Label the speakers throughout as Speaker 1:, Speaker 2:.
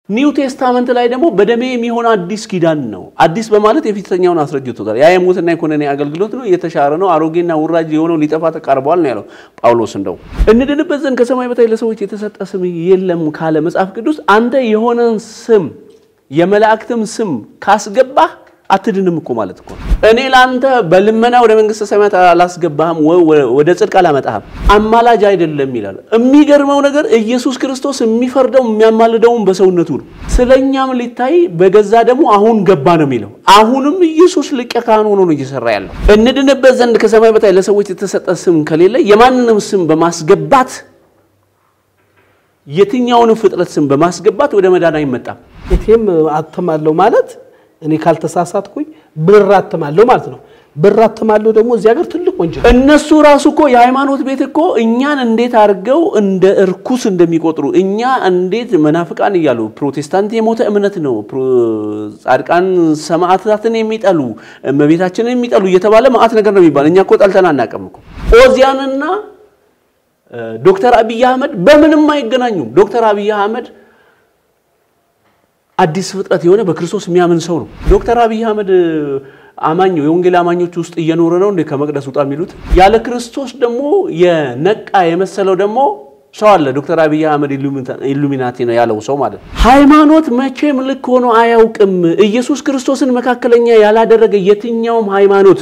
Speaker 1: ኒው ቴስታመንት ላይ ደግሞ በደሜ የሚሆን አዲስ ኪዳን ነው። አዲስ በማለት የፊተኛውን አስረጅቶታል። ያ የሞትና የኮነኔ አገልግሎት ነው፣ የተሻረ ነው፣ አሮጌና ውራጅ የሆነው ሊጠፋ ተቃርቧል ነው ያለው ጳውሎስ። እንደው እንድንበት ዘንድ ከሰማይ በታች ለሰዎች የተሰጠ ስም የለም ካለ መጽሐፍ ቅዱስ አንተ የሆነን ስም የመላእክትም ስም ካስገባህ አትድንም እኮ ማለት እኮ ነው። እኔ ለአንተ በልመና ወደ መንግስተ ሰማያት አላስገባህም፣ ወደ ጽድቅ አላመጣህም፣ አማላጅ አይደለም ይላል። የሚገርመው ነገር ኢየሱስ ክርስቶስ የሚፈርደው የሚያማልደውን በሰውነቱ ነው። ስለኛም ሊታይ በገዛ ደግሞ አሁን ገባ ነው የሚለው። አሁንም ኢየሱስ ሊቀ ካህን ሆኖ ነው እየሰራ ያለው። እንድንበት ዘንድ ከሰማይ በታች ለሰዎች የተሰጠ ስም ከሌለ የማንንም ስም በማስገባት የትኛውንም ፍጥረት ስም በማስገባት ወደ መዳን አይመጣም።
Speaker 2: ኤቲኤም አትማለሁ ማለት እኔ ካልተሳሳትኩኝ ብር አትማለሁ ማለት ነው። ብር አትማለሁ ደግሞ እዚህ ሀገር ትልቅ ወንጀል።
Speaker 1: እነሱ ራሱ እኮ የሃይማኖት ቤት እኮ እኛን እንዴት አድርገው እንደ እርኩስ እንደሚቆጥሩ እኛ እንዴት መናፍቃን እያሉ ፕሮቴስታንት የሞተ እምነት ነው፣ ጻድቃን ሰማዕታትን የሚጠሉ እመቤታችንን የሚጠሉ እየተባለ መዓት ነገር ነው የሚባል። እኛ እኮ ጠልተን አናውቅም እኮ ኦዚያንና ዶክተር አብይ አህመድ በምንም አይገናኙም። ዶክተር አብይ አህመድ አዲስ ፍጥረት የሆነ በክርስቶስ የሚያምን ሰው ነው። ዶክተር አብይ አህመድ አማኝ የወንጌል አማኞች ውስጥ እየኖረ ነው እንደ ከመቅደስ ውጣ የሚሉት ያለ ክርስቶስ ደግሞ የነቃ የመሰለው ደግሞ ሰው አለ። ዶክተር አብይ አህመድ ኢሉሚናቲ ነው ያለው ሰው ማለት ነው። ሃይማኖት መቼም ልክ ሆኖ አያውቅም። ኢየሱስ ክርስቶስን መካከለኛ ያላደረገ የትኛውም ሃይማኖት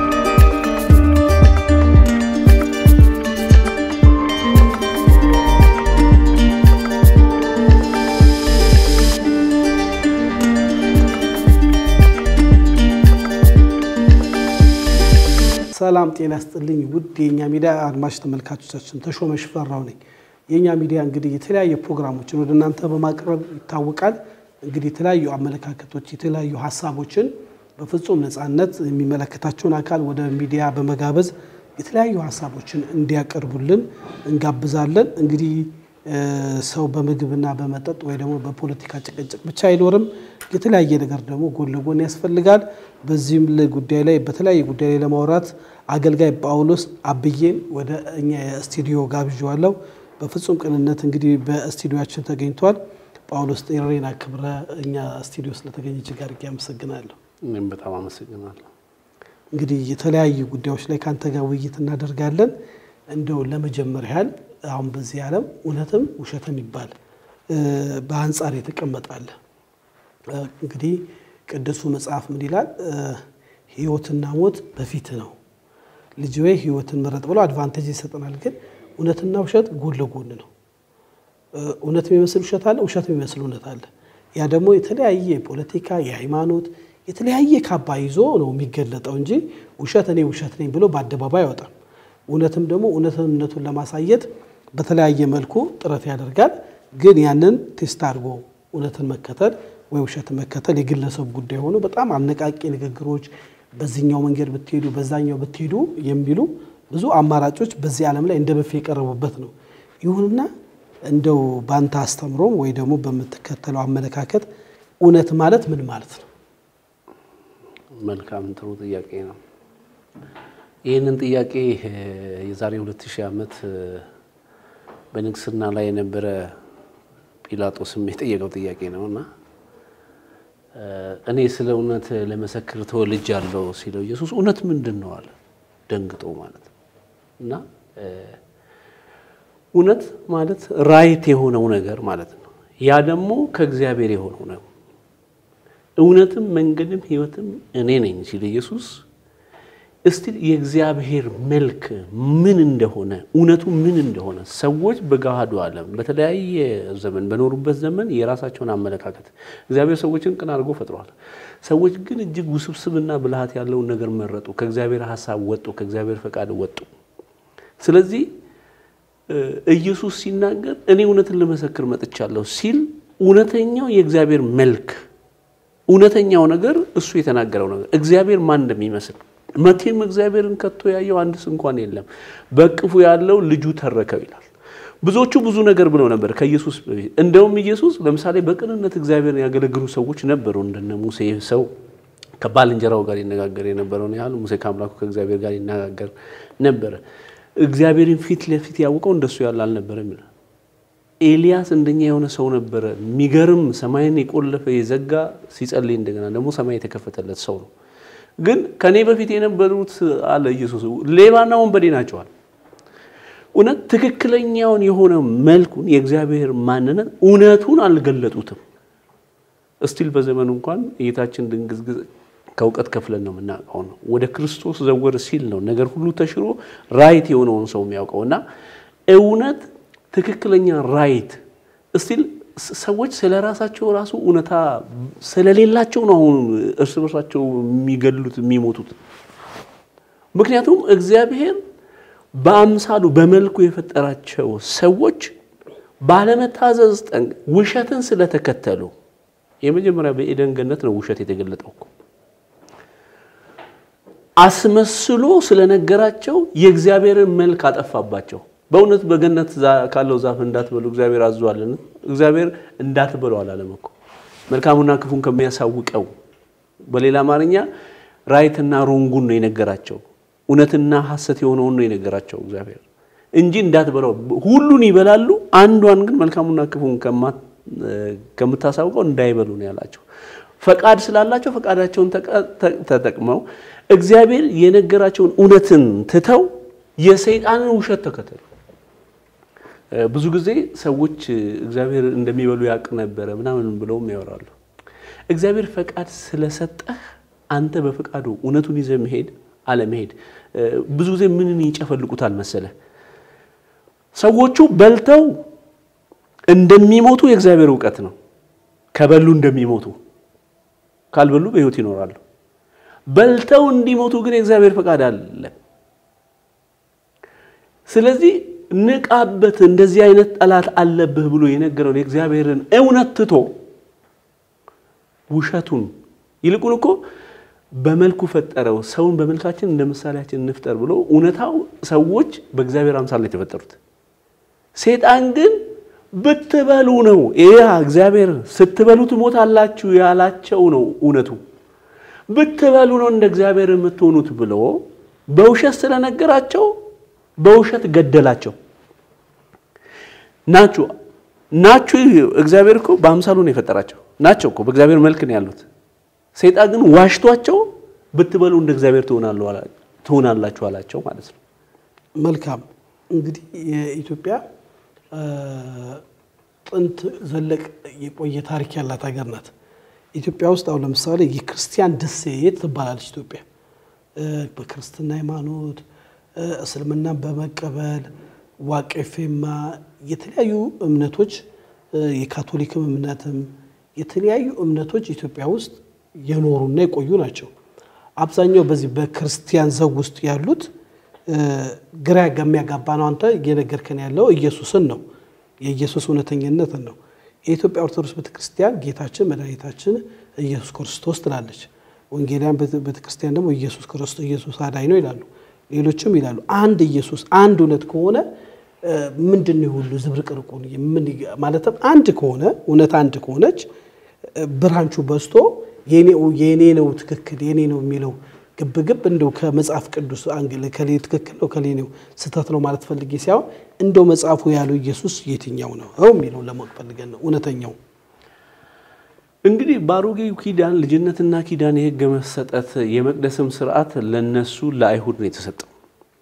Speaker 2: ሰላም ጤና ስጥልኝ ውድ የእኛ ሚዲያ አድማጭ ተመልካቾቻችን፣ ተሾመ ሽፈራው ነኝ። የእኛ ሚዲያ እንግዲህ የተለያዩ ፕሮግራሞችን ወደ እናንተ በማቅረብ ይታወቃል። እንግዲህ የተለያዩ አመለካከቶች፣ የተለያዩ ሀሳቦችን በፍጹም ነፃነት የሚመለከታቸውን አካል ወደ ሚዲያ በመጋበዝ የተለያዩ ሀሳቦችን እንዲያቀርቡልን እንጋብዛለን። እንግዲህ ሰው በምግብና በመጠጥ ወይ ደግሞ በፖለቲካ ጭቅጭቅ ብቻ አይኖርም። የተለያየ ነገር ደግሞ ጎን ለጎን ያስፈልጋል። በዚህም ጉዳይ ላይ በተለያየ ጉዳይ ላይ ለማውራት አገልጋይ ጳውሎስ አብዬን ወደ እኛ ስቱዲዮ ጋብዣዋለሁ። በፍጹም ቅንነት እንግዲህ በስቱዲዮችን ተገኝቷል። ጳውሎስ ጥሬን አክብረ እኛ ስቱዲዮ ስለተገኘ እጅግ አድርጌ አመሰግናለሁ።
Speaker 1: እኔም በጣም አመሰግናለሁ።
Speaker 2: እንግዲህ የተለያዩ ጉዳዮች ላይ ከአንተ ጋር ውይይት እናደርጋለን። እንደው ለመጀመር ያህል አሁን በዚህ ዓለም እውነትም ውሸትም ይባል በአንጻር የተቀመጣለ እንግዲህ ቅዱሱ መጽሐፍ ምን ይላል? ሕይወትና ሞት በፊት ነው ልጅ ወይ ሕይወትን ምረጥ ብሎ አድቫንቴጅ ይሰጠናል። ግን እውነትና ውሸት ጎን ለጎን ነው። እውነት የሚመስል ውሸት አለ፣ ውሸት የሚመስል እውነት አለ። ያ ደግሞ የተለያየ የፖለቲካ የሃይማኖት የተለያየ ካባ ይዞ ነው የሚገለጠው እንጂ ውሸት እኔ ውሸት ነኝ ብሎ በአደባባይ አይወጣም። እውነትም ደግሞ እውነትነቱን ለማሳየት በተለያየ መልኩ ጥረት ያደርጋል። ግን ያንን ቴስት አድርጎ እውነትን መከተል ወይ ውሸትን መከተል የግለሰብ ጉዳይ ሆኖ በጣም አነቃቂ ንግግሮች በዚህኛው መንገድ ብትሄዱ በዛኛው ብትሄዱ የሚሉ ብዙ አማራጮች በዚህ ዓለም ላይ እንደ በፌ የቀረቡበት ነው። ይሁንና እንደው ባንተ አስተምሮም ወይ ደግሞ በምትከተለው አመለካከት እውነት ማለት ምን ማለት ነው?
Speaker 1: መልካም ጥሩ ጥያቄ ነው። ይህንን ጥያቄ የዛሬ ሁለት ሺህ ዓመት በንግስና ላይ የነበረ ጲላጦስም የጠየቀው ጥያቄ ነው እና እኔ ስለ እውነት ለመሰክር ተወልጃለሁ ሲለው ኢየሱስ እውነት ምንድን ነው አለ፣ ደንግጦ ማለት ነው። እና እውነት ማለት ራይት የሆነው ነገር ማለት ነው። ያ ደግሞ ከእግዚአብሔር የሆነው ነው። እውነትም መንገድም ሕይወትም እኔ ነኝ ሲል ኢየሱስ እስቲ የእግዚአብሔር መልክ ምን እንደሆነ እውነቱ ምን እንደሆነ ሰዎች በገሃዱ ዓለም በተለያየ ዘመን በኖሩበት ዘመን የራሳቸውን አመለካከት እግዚአብሔር ሰዎችን ቅን አድርጎ ፈጥሯል። ሰዎች ግን እጅግ ውስብስብና ብልሃት ያለውን ነገር መረጡ። ከእግዚአብሔር ሀሳብ ወጡ፣ ከእግዚአብሔር ፈቃድ ወጡ። ስለዚህ ኢየሱስ ሲናገር እኔ እውነትን ልመሰክር መጥቻለሁ ሲል እውነተኛው የእግዚአብሔር መልክ እውነተኛው ነገር እሱ የተናገረው ነገር እግዚአብሔር ማን እንደሚመስል መቼም እግዚአብሔርን ከቶ ያየው አንድስ እንኳን የለም። በቅፉ ያለው ልጁ ተረከው ይላል። ብዙዎቹ ብዙ ነገር ብለው ነበር ከኢየሱስ በፊት። እንደውም ኢየሱስ ለምሳሌ በቅንነት እግዚአብሔርን ያገለግሉ ሰዎች ነበሩ። እንደነ ሙሴ ሰው ከባልንጀራው ጋር ይነጋገር የነበረውን ያህል ሙሴ ከአምላኩ ከእግዚአብሔር ጋር ይነጋገር ነበረ። እግዚአብሔርን ፊት ለፊት ያውቀው እንደሱ ያለ አልነበረም ይላል። ኤልያስ እንደኛ የሆነ ሰው ነበረ። የሚገርም ሰማይን የቆለፈ የዘጋ ሲጸልይ እንደገና ደግሞ ሰማይ የተከፈተለት ሰው ነው። ግን ከኔ በፊት የነበሩት አለ ኢየሱስ ሌባና ወንበዴ ናቸዋል። እውነት ትክክለኛውን የሆነ መልኩን የእግዚአብሔር ማንነት እውነቱን አልገለጡትም። እስቲል በዘመኑ እንኳን እይታችን ድንግዝግዝ ከእውቀት ከፍለን ነው የምናውቀው ነው። ወደ ክርስቶስ ዘወር ሲል ነው ነገር ሁሉ ተሽሮ ራይት የሆነውን ሰው የሚያውቀው እና እውነት ትክክለኛ ራይት እስቲል ሰዎች ስለ ራሳቸው ራሱ እውነታ ስለሌላቸው ነው አሁን እርስ በርሳቸው የሚገድሉት የሚሞቱት። ምክንያቱም እግዚአብሔር በአምሳሉ በመልኩ የፈጠራቸው ሰዎች ባለመታዘዝ ጠንቅ ውሸትን ስለተከተሉ የመጀመሪያ በኤደን ገነት ነው ውሸት የተገለጠው እኮ አስመስሎ ስለነገራቸው የእግዚአብሔርን መልክ አጠፋባቸው። በእውነት በገነት ካለው ዛፍ እንዳትበሉ እግዚአብሔር አዟልን? እግዚአብሔር እንዳትበሉ አላለም እኮ መልካሙና ክፉን ከሚያሳውቀው። በሌላ አማርኛ ራይትና ሮንጉን ነው የነገራቸው። እውነትና ሐሰት የሆነውን ነው የነገራቸው እግዚአብሔር እንጂ እንዳትበላው። ሁሉን ይበላሉ፣ አንዷን ግን መልካሙና ክፉን ከምታሳውቀው እንዳይበሉ ነው ያላቸው። ፈቃድ ስላላቸው ፈቃዳቸውን ተጠቅመው እግዚአብሔር የነገራቸውን እውነትን ትተው የሰይጣንን ውሸት ተከተሉ። ብዙ ጊዜ ሰዎች እግዚአብሔር እንደሚበሉ ያውቅ ነበረ ምናምን ብለውም ያወራሉ። እግዚአብሔር ፈቃድ ስለሰጠህ አንተ በፈቃዱ እውነቱን ይዘህ መሄድ አለመሄድ። ብዙ ጊዜ ምንን ይጨፈልቁታል መሰለህ? ሰዎቹ በልተው እንደሚሞቱ የእግዚአብሔር እውቀት ነው። ከበሉ እንደሚሞቱ ካልበሉ በሕይወት ይኖራሉ። በልተው እንዲሞቱ ግን የእግዚአብሔር ፈቃድ አለ። ስለዚህ ንቃበት፣ እንደዚህ አይነት ጠላት አለብህ ብሎ የነገረውን የእግዚአብሔርን እውነት ትቶ ውሸቱን ይልቁን እኮ በመልኩ ፈጠረው ሰውን በመልካችን እንደ ምሳሌያችን እንፍጠር ብሎ እውነታው ሰዎች በእግዚአብሔር አምሳል ነው የተፈጠሩት። ሴጣን ግን ብትበሉ ነው ይህ እግዚአብሔር ስትበሉ ትሞታላችሁ ያላቸው ነው እውነቱ። ብትበሉ ነው እንደ እግዚአብሔር የምትሆኑት ብሎ በውሸት ስለነገራቸው በውሸት ገደላቸው። ናችሁ ናችሁ እግዚአብሔር እኮ በአምሳሉ ነው የፈጠራቸው ናቸው እኮ በእግዚአብሔር መልክ ነው ያሉት። ሰይጣን ግን ዋሽቷቸው ብትበሉ እንደ እግዚአብሔር ትሆናላችሁ አላቸው ማለት ነው።
Speaker 2: መልካም እንግዲህ የኢትዮጵያ ጥንት ዘለቅ የቆየ ታሪክ ያላት ሀገር ናት። ኢትዮጵያ ውስጥ አሁን ለምሳሌ የክርስቲያን ደሴት ትባላለች ኢትዮጵያ። በክርስትና ሃይማኖት እስልምናን በመቀበል ዋቄፌማ የተለያዩ እምነቶች የካቶሊክም እምነትም የተለያዩ እምነቶች ኢትዮጵያ ውስጥ የኖሩና የቆዩ ናቸው። አብዛኛው በዚህ በክርስቲያን ዘግ ውስጥ ያሉት ግራ የሚያጋባ ነው። አንተ እየነገርከን ያለው ኢየሱስን ነው፣ የኢየሱስ እውነተኝነትን ነው። የኢትዮጵያ ኦርቶዶክስ ቤተክርስቲያን ጌታችን መድኃኒታችን ኢየሱስ ክርስቶስ ትላለች። ወንጌላውያን ቤተክርስቲያን ደግሞ ኢየሱስ ክርስቶስ ኢየሱስ አዳኝ ነው ይላሉ። ሌሎችም ይላሉ። አንድ ኢየሱስ አንድ እውነት ከሆነ ምንድን ነው ሁሉ ዝብርቅርቁን? ማለትም አንድ ከሆነ እውነት አንድ ከሆነች ብራንቹ በዝቶ የኔ ነው ትክክል የኔ ነው የሚለው ግብግብ እንደው ከመጽሐፍ ቅዱስ አንግል ከሌ ትክክል ነው ከሌ ነው ስህተት ነው ማለት ፈልጌ ሳይሆን እንደው መጽሐፉ ያለው ኢየሱስ የትኛው ነው የሚለው ለማወቅ ፈልገን ነው እውነተኛው።
Speaker 1: እንግዲህ በአሮጌው ኪዳን ልጅነትና ኪዳን የሕግ መሰጠት የመቅደስም ስርዓት ለነሱ ለአይሁድ ነው የተሰጠው።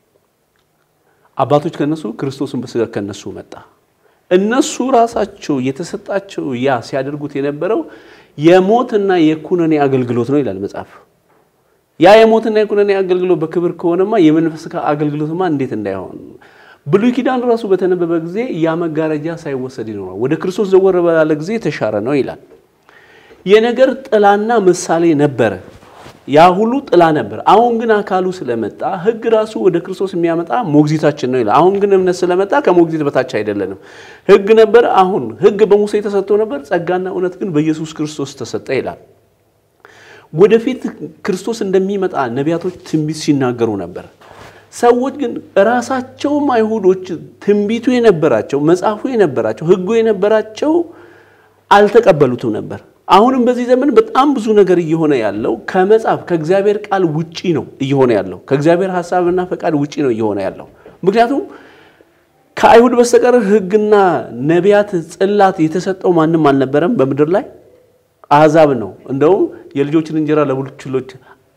Speaker 1: አባቶች ከነሱ ክርስቶስን በስጋ ከነሱ መጣ። እነሱ ራሳቸው የተሰጣቸው ያ ሲያደርጉት የነበረው የሞትና የኩነኔ አገልግሎት ነው ይላል መጽሐፍ። ያ የሞትና የኩነኔ አገልግሎት በክብር ከሆነማ የመንፈስ አገልግሎትማ እንዴት እንዳይሆን ብሉይ ኪዳን ራሱ በተነበበ ጊዜ ያ መጋረጃ ሳይወሰድ ይኖራል። ወደ ክርስቶስ ዘወር ባለ ጊዜ የተሻረ ነው ይላል። የነገር ጥላና ምሳሌ ነበረ። ያ ሁሉ ጥላ ነበር። አሁን ግን አካሉ ስለመጣ ሕግ ራሱ ወደ ክርስቶስ የሚያመጣ ሞግዚታችን ነው ይላል። አሁን ግን እምነት ስለመጣ ከሞግዚት በታች አይደለንም። ሕግ ነበር። አሁን ሕግ በሙሴ ተሰጥቶ ነበር። ጸጋና እውነት ግን በኢየሱስ ክርስቶስ ተሰጠ ይላል። ወደፊት ክርስቶስ እንደሚመጣ ነቢያቶች ትንቢት ሲናገሩ ነበር። ሰዎች ግን ራሳቸውም አይሁዶች ትንቢቱ የነበራቸው መጽሐፉ የነበራቸው ሕጉ የነበራቸው አልተቀበሉትም ነበር። አሁንም በዚህ ዘመን በጣም ብዙ ነገር እየሆነ ያለው ከመጽሐፍ ከእግዚአብሔር ቃል ውጪ ነው እየሆነ ያለው። ከእግዚአብሔር ሐሳብና ፈቃድ ውጪ ነው እየሆነ ያለው። ምክንያቱም ከአይሁድ በስተቀር ሕግና ነቢያት ጽላት የተሰጠው ማንም አልነበረም በምድር ላይ አሕዛብ ነው። እንደውም የልጆችን እንጀራ ለቡችሎች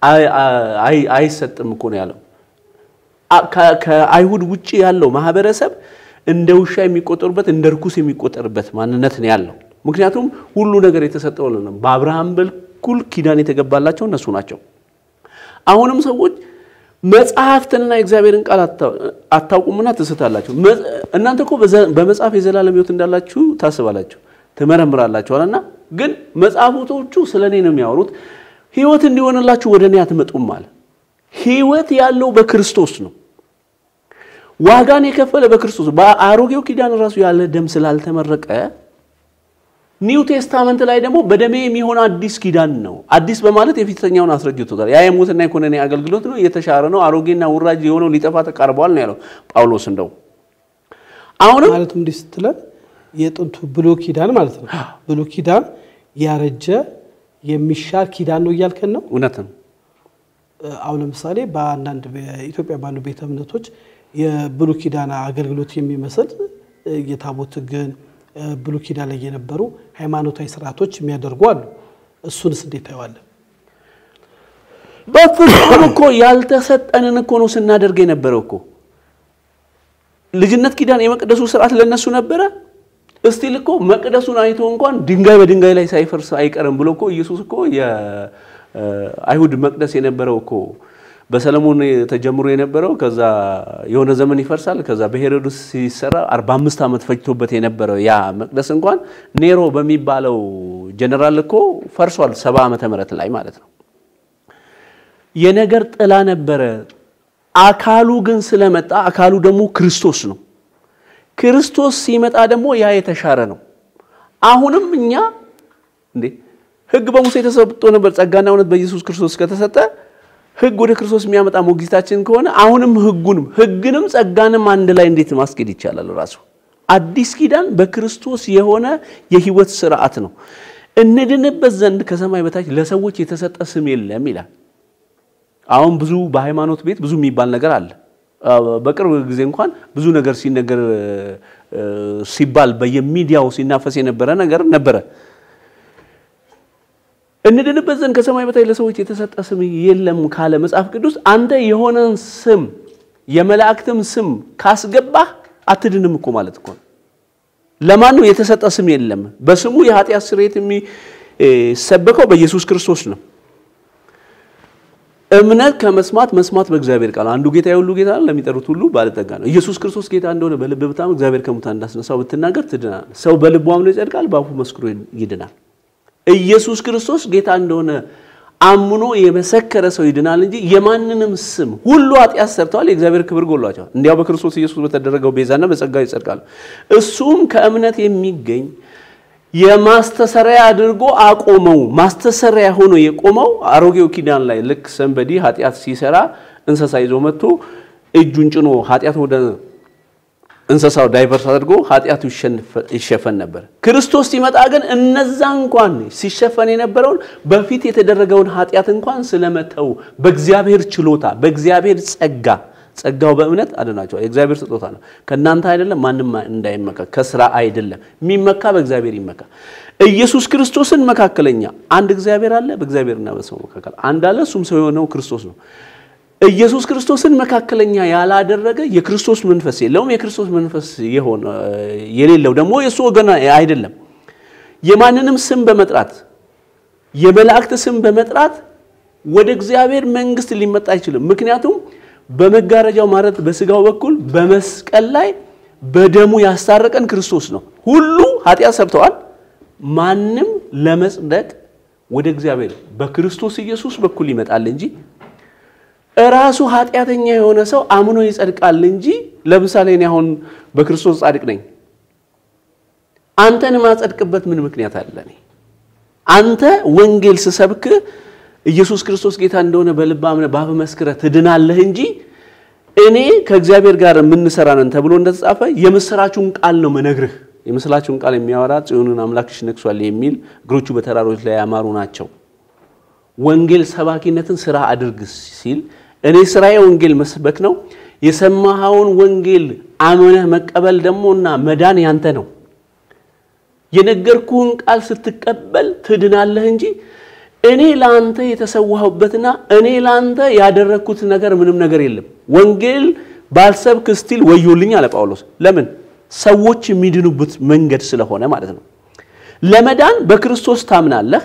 Speaker 1: አይሰጥም እኮ ነው ያለው። ከአይሁድ ውጭ ያለው ማህበረሰብ እንደ ውሻ የሚቆጠሩበት እንደ ርኩስ የሚቆጠርበት ማንነት ነው ያለው። ምክንያቱም ሁሉ ነገር የተሰጠው ነው። በአብርሃም በኩል ኪዳን የተገባላቸው እነሱ ናቸው። አሁንም ሰዎች መጽሐፍትንና የእግዚአብሔርን ቃል አታውቁምና ትስታላችሁ። እናንተ እኮ በመጽሐፍ የዘላለም ሕይወት እንዳላችሁ ታስባላችሁ፣ ትመረምራላችኋልና ግን መጽሐፎቶቹ ስለ እኔ ነው የሚያወሩት። ሕይወት እንዲሆንላችሁ ወደ እኔ አትመጡም አለ። ሕይወት ያለው በክርስቶስ ነው። ዋጋን የከፈለ በክርስቶስ በአሮጌው ኪዳን ራሱ ያለ ደም ስላልተመረቀ ኒው ቴስታመንት ላይ ደግሞ በደሜ የሚሆን አዲስ ኪዳን ነው። አዲስ በማለት የፊተኛውን አስረጅቶታል። ያ የሞትና የኮነኔ አገልግሎት ነው፣ የተሻረ ነው፣ አሮጌና ውራጅ የሆነው ሊጠፋ ተቃርቧል ነው ያለው ጳውሎስ። እንደው አሁንም
Speaker 2: ማለትም እንዲህ ስትለን የጥንቱ ብሎ ኪዳን ማለት ነው። ብሎ ኪዳን ያረጀ የሚሻር ኪዳን ነው እያልከን ነው።
Speaker 1: እውነት ነው።
Speaker 2: አሁን ለምሳሌ በአንዳንድ በኢትዮጵያ ባሉ ቤተ እምነቶች የብሉ ኪዳን አገልግሎት የሚመስል የታቦት ሕግን ብሉ ኪዳን ላይ የነበሩ ሃይማኖታዊ ስርዓቶች የሚያደርጉ አሉ። እሱንስ እንዴት ታየዋለን?
Speaker 1: በፍጹም እኮ ያልተሰጠንን እኮ ነው ስናደርግ የነበረው እኮ ልጅነት ኪዳን የመቅደሱ ስርዓት ለነሱ ነበረ። እስቲል እኮ መቅደሱን አይቶ እንኳን ድንጋይ በድንጋይ ላይ ሳይፈርስ አይቀርም ብሎ እኮ ኢየሱስ እኮ የአይሁድ መቅደስ የነበረው እኮ በሰለሞን ተጀምሮ የነበረው ከዛ የሆነ ዘመን ይፈርሳል። ከዛ በሄሮድስ ሲሰራ 45 ዓመት ፈጅቶበት የነበረው ያ መቅደስ እንኳን ኔሮ በሚባለው ጀነራል እኮ ፈርሷል፣ ሰባ ዓመተ ምህረት ላይ ማለት ነው። የነገር ጥላ ነበረ። አካሉ ግን ስለመጣ አካሉ ደግሞ ክርስቶስ ነው። ክርስቶስ ሲመጣ ደግሞ ያ የተሻረ ነው። አሁንም እኛ እንዴ ሕግ በሙሴ ተሰጥቶ ነበር፣ ጸጋና እውነት በኢየሱስ ክርስቶስ ከተሰጠ ሕግ ወደ ክርስቶስ የሚያመጣ ሞግዚታችን ከሆነ አሁንም ሕጉንም ሕግንም ጸጋንም አንድ ላይ እንዴት ማስኬድ ይቻላል? ራሱ አዲስ ኪዳን በክርስቶስ የሆነ የህይወት ስርዓት ነው። እንድንበት ዘንድ ከሰማይ በታች ለሰዎች የተሰጠ ስም የለም ይላል። አሁን ብዙ በሃይማኖት ቤት ብዙ የሚባል ነገር አለ። በቅርብ ጊዜ እንኳን ብዙ ነገር ሲነገር ሲባል በየሚዲያው ሲናፈስ የነበረ ነገር ነበረ። እንድንበት ዘንድ ከሰማይ በታች ለሰዎች የተሰጠ ስም የለም ካለ መጽሐፍ ቅዱስ አንተ የሆነን ስም የመላእክትም ስም ካስገባህ አትድንም እኮ ማለት እኮ ነው። ለማንም የተሰጠ ስም የለም። በስሙ የኃጢአት ስርየት የሚሰበከው በኢየሱስ ክርስቶስ ነው። እምነት ከመስማት መስማት በእግዚአብሔር ቃል አንዱ ጌታ የሁሉ ጌታ ነው፣ ለሚጠሩት ሁሉ ባለጠጋ ነው። ኢየሱስ ክርስቶስ ጌታ እንደሆነ በልብ ብታምን እግዚአብሔር ከሙታን እንዳስነሳው ብትናገር ትድናል። ሰው በልቡ አምኖ ይጸድቃል፣ በአፉ መስክሮ ይድናል። ኢየሱስ ክርስቶስ ጌታ እንደሆነ አምኖ የመሰከረ ሰው ይድናል እንጂ የማንንም ስም ሁሉ ኃጢአት ሰርተዋል፣ የእግዚአብሔር ክብር ጎሏቸዋል። እንዲያው በክርስቶስ ኢየሱስ በተደረገው ቤዛና በጸጋ ይጸድቃሉ። እሱም ከእምነት የሚገኝ የማስተሰሪያ አድርጎ አቆመው። ማስተሰሪያ ሆኖ የቆመው አሮጌው ኪዳን ላይ ልክ ሰንበዲ ኃጢአት ሲሰራ እንስሳ ይዞ መጥቶ እጁን ጭኖ ኃጢአት ወደ እንስሳው ዳይቨርስ አድርጎ ኃጢአቱ ይሸፈን ነበር። ክርስቶስ ሲመጣ ግን እነዛ እንኳን ሲሸፈን የነበረውን በፊት የተደረገውን ኃጢአት እንኳን ስለመተው በእግዚአብሔር ችሎታ በእግዚአብሔር ጸጋ ጸጋው በእምነት አድናቸዋል። የእግዚአብሔር ስጦታ ነው፣ ከእናንተ አይደለም፣ ማንም እንዳይመካ ከስራ አይደለም። የሚመካ በእግዚአብሔር ይመካ። ኢየሱስ ክርስቶስን መካከለኛ አንድ እግዚአብሔር አለ፣ በእግዚአብሔርና በሰው መካከል አንድ አለ፣ እሱም ሰው የሆነው ክርስቶስ ነው። ኢየሱስ ክርስቶስን መካከለኛ ያላደረገ የክርስቶስ መንፈስ የለውም። የክርስቶስ መንፈስ የሆነ የሌለው ደግሞ የእሱ ወገን አይደለም። የማንንም ስም በመጥራት የመላእክት ስም በመጥራት ወደ እግዚአብሔር መንግሥት ሊመጣ አይችልም። ምክንያቱም በመጋረጃው ማለት በስጋው በኩል በመስቀል ላይ በደሙ ያስታረቀን ክርስቶስ ነው። ሁሉ ኃጢአት ሰርተዋል። ማንም ለመጽደቅ ወደ እግዚአብሔር በክርስቶስ ኢየሱስ በኩል ይመጣል እንጂ እራሱ ኃጢአተኛ የሆነ ሰው አምኖ ይጸድቃል እንጂ ለምሳሌ እኔ አሁን በክርስቶስ ጻድቅ ነኝ። አንተን ማጸድቅበት ምን ምክንያት አለ? እኔ አንተ ወንጌል ስሰብክ ኢየሱስ ክርስቶስ ጌታ እንደሆነ በልብ አምነህ በአፍህ መስክረህ ትድናለህ እንጂ እኔ ከእግዚአብሔር ጋር የምንሰራ ነን ተብሎ እንደተጻፈ የምስራቹን ቃል ነው መነግርህ። የምስራቹን ቃል የሚያወራ ጽዮንን አምላክሽ ነግሷል የሚል እግሮቹ በተራሮች ላይ ያማሩ ናቸው። ወንጌል ሰባኪነትን ስራ አድርግ ሲል እኔ ስራዬ ወንጌል መስበክ ነው። የሰማኸውን ወንጌል አምነህ መቀበል ደግሞ እና መዳን ያንተ ነው። የነገርኩህን ቃል ስትቀበል ትድናለህ እንጂ እኔ ለአንተ የተሰዋሁበትና እኔ ለአንተ ያደረግኩት ነገር ምንም ነገር የለም። ወንጌል ባልሰብክ ስቲል ወዮልኝ አለ ጳውሎስ። ለምን? ሰዎች የሚድኑበት መንገድ ስለሆነ ማለት ነው። ለመዳን በክርስቶስ ታምናለህ።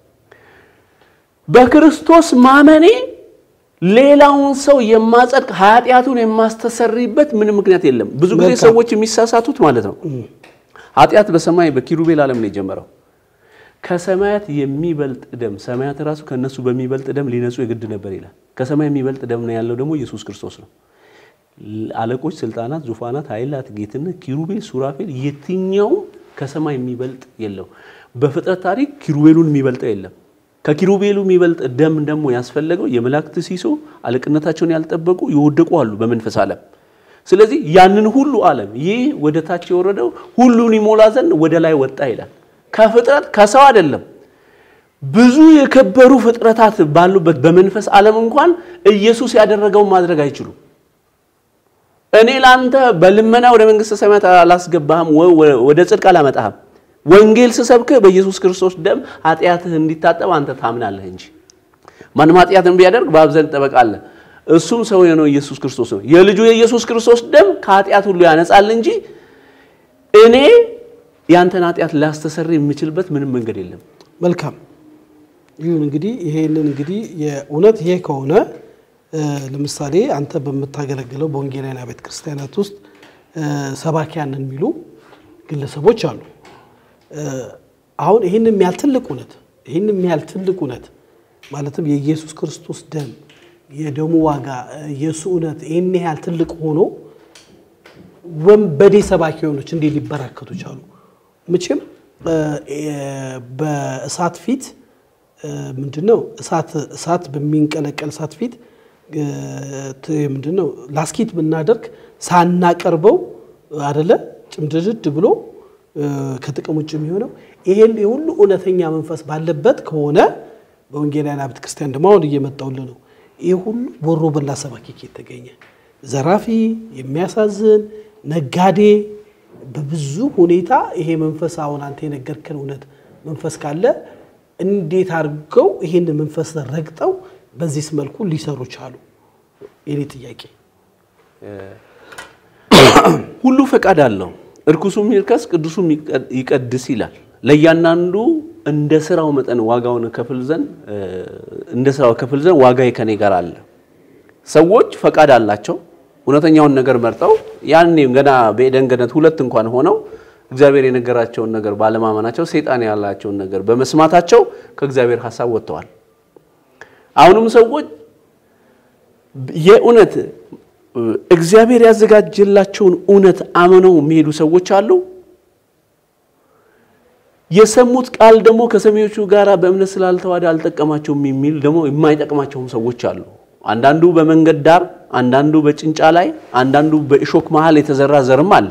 Speaker 1: በክርስቶስ ማመኔ ሌላውን ሰው የማጸድቅ ኃጢአቱን የማስተሰርይበት ምንም ምክንያት የለም። ብዙ ጊዜ
Speaker 2: መልካም።
Speaker 1: ሰዎች የሚሳሳቱት ማለት ነው ኃጢአት በሰማይ በኪሩቤል ዓለም ነው የጀመረው። ከሰማያት የሚበልጥ ደም ሰማያት ራሱ ከነሱ በሚበልጥ ደም ሊነጹ የግድ ነበር ይላል። ከሰማይ የሚበልጥ ደም ነው ያለው ደግሞ ኢየሱስ ክርስቶስ ነው። አለቆች፣ ስልጣናት፣ ዙፋናት፣ ኃይላት፣ ጌትነት፣ ኪሩቤል፣ ሱራፌል የትኛውም ከሰማይ የሚበልጥ የለው። በፍጥረት ታሪክ ኪሩቤሉን የሚበልጠው የለም። ከኪሩቤሉ የሚበልጥ ደም ደግሞ ያስፈለገው የመላእክት ሲሶ አለቅነታቸውን ያልጠበቁ የወደቁ አሉ በመንፈስ ዓለም። ስለዚህ ያንን ሁሉ ዓለም ይህ ወደ ታች የወረደው ሁሉን ይሞላ ዘንድ ወደ ላይ ወጣ ይላል። ከፍጥረት ከሰው አይደለም። ብዙ የከበሩ ፍጥረታት ባሉበት በመንፈስ ዓለም እንኳን ኢየሱስ ያደረገውን ማድረግ አይችሉም። እኔ ለአንተ በልመና ወደ መንግሥተ ሰማያት አላስገባህም፣ ወ- ወደ ጽድቅ አላመጣህም። ወንጌል ስሰብክህ በኢየሱስ ክርስቶስ ደም ኃጢአትህ እንዲታጠብ አንተ ታምናለህ እንጂ ማንም ኃጢአትን ቢያደርግ በአብ ዘንድ ጠበቃ አለ፣ እሱም ሰው የሆነው ኢየሱስ ክርስቶስ ነው። የልጁ የኢየሱስ ክርስቶስ ደም ከኃጢአት ሁሉ ያነጻል እንጂ እኔ ያንተን ኃጢአት ላስተሰር የምችልበት ምንም መንገድ የለም።
Speaker 2: መልካም ይሁን እንግዲህ ይሄንን እንግዲህ የእውነት ይሄ ከሆነ እ፣ ለምሳሌ አንተ በምታገለግለው በወንጌላውያን ቤተ ክርስቲያናት ውስጥ እ፣ ሰባኪያንን የሚሉ ግለሰቦች አሉ። እ፣ አሁን ይህን የሚያህል ትልቅ እውነት ይህን የሚያህል ትልቅ እውነት ማለትም የኢየሱስ ክርስቶስ ደም የደሙ ዋጋ እ፣ የእሱ እውነት ይህን ያህል ትልቅ ሆኖ ወንበዴ ሰባኪ የሆኖች እንዴት ሊበራከቱ ቻሉ? መቼም እ፣ እ፣ በእሳት ፊት ምንድን ነው እሳት እሳት በሚንቀለቀል እሳት ፊት እ፣ ት- ምንድን ነው ላስኪት ብናደርግ ሳናቀርበው አደለ ጭምድድድ ብሎ እ፣ ከጥቅም ውጭ የሚሆነው ይሄን የሁሉ እውነተኛ መንፈስ ባለበት ከሆነ በወንጌላውያን ቤተ ክርስቲያን ደግሞ አሁን እየመጣውልን ነው። ይህ ሁሉ ቦሮ በላ ሰባኪ ከየት ተገኘ? ዘራፊ፣ የሚያሳዝን ነጋዴ፣ በብዙ ሁኔታ ይሄ መንፈስ አሁን አንተ የነገርከን እውነት መንፈስ ካለ እንዴት አድርገው ይሄን መንፈስ ረግጠው በዚህ መልኩ ሊሰሩ ቻሉ? የኔ ጥያቄ
Speaker 1: ሁሉ ፈቃድ አለው። እርኩሱም ይርከስ ቅዱሱም ይቀ- ይቀድስ ይላል። ለእያንዳንዱ እንደ ስራው መጠን ዋጋውን ከፍል ዘንድ እ፣ እንደ ስራው ከፍል ዘንድ ዋጋዬ ከኔ ጋር አለ። ሰዎች ፈቃድ አላቸው። እውነተኛውን ነገር መርጠው ያኔም ገና በኤደን ገነት ሁለት እንኳን ሆነው እግዚአብሔር የነገራቸውን ነገር ባለማመናቸው ሰይጣን ያላቸውን ነገር በመስማታቸው ከእግዚአብሔር ሀሳብ ወጥተዋል። አሁንም ሰዎች የእውነት እግዚአብሔር ያዘጋጀላቸውን እውነት አምነው የሚሄዱ ሰዎች አሉ። የሰሙት ቃል ደግሞ ከሰሚዎቹ ጋር በእምነት ስላልተዋደ አልጠቀማቸውም የሚል ደግሞ የማይጠቅማቸውም ሰዎች አሉ። አንዳንዱ በመንገድ ዳር፣ አንዳንዱ በጭንጫ ላይ፣ አንዳንዱ በእሾክ መሃል የተዘራ ዘርም አለ።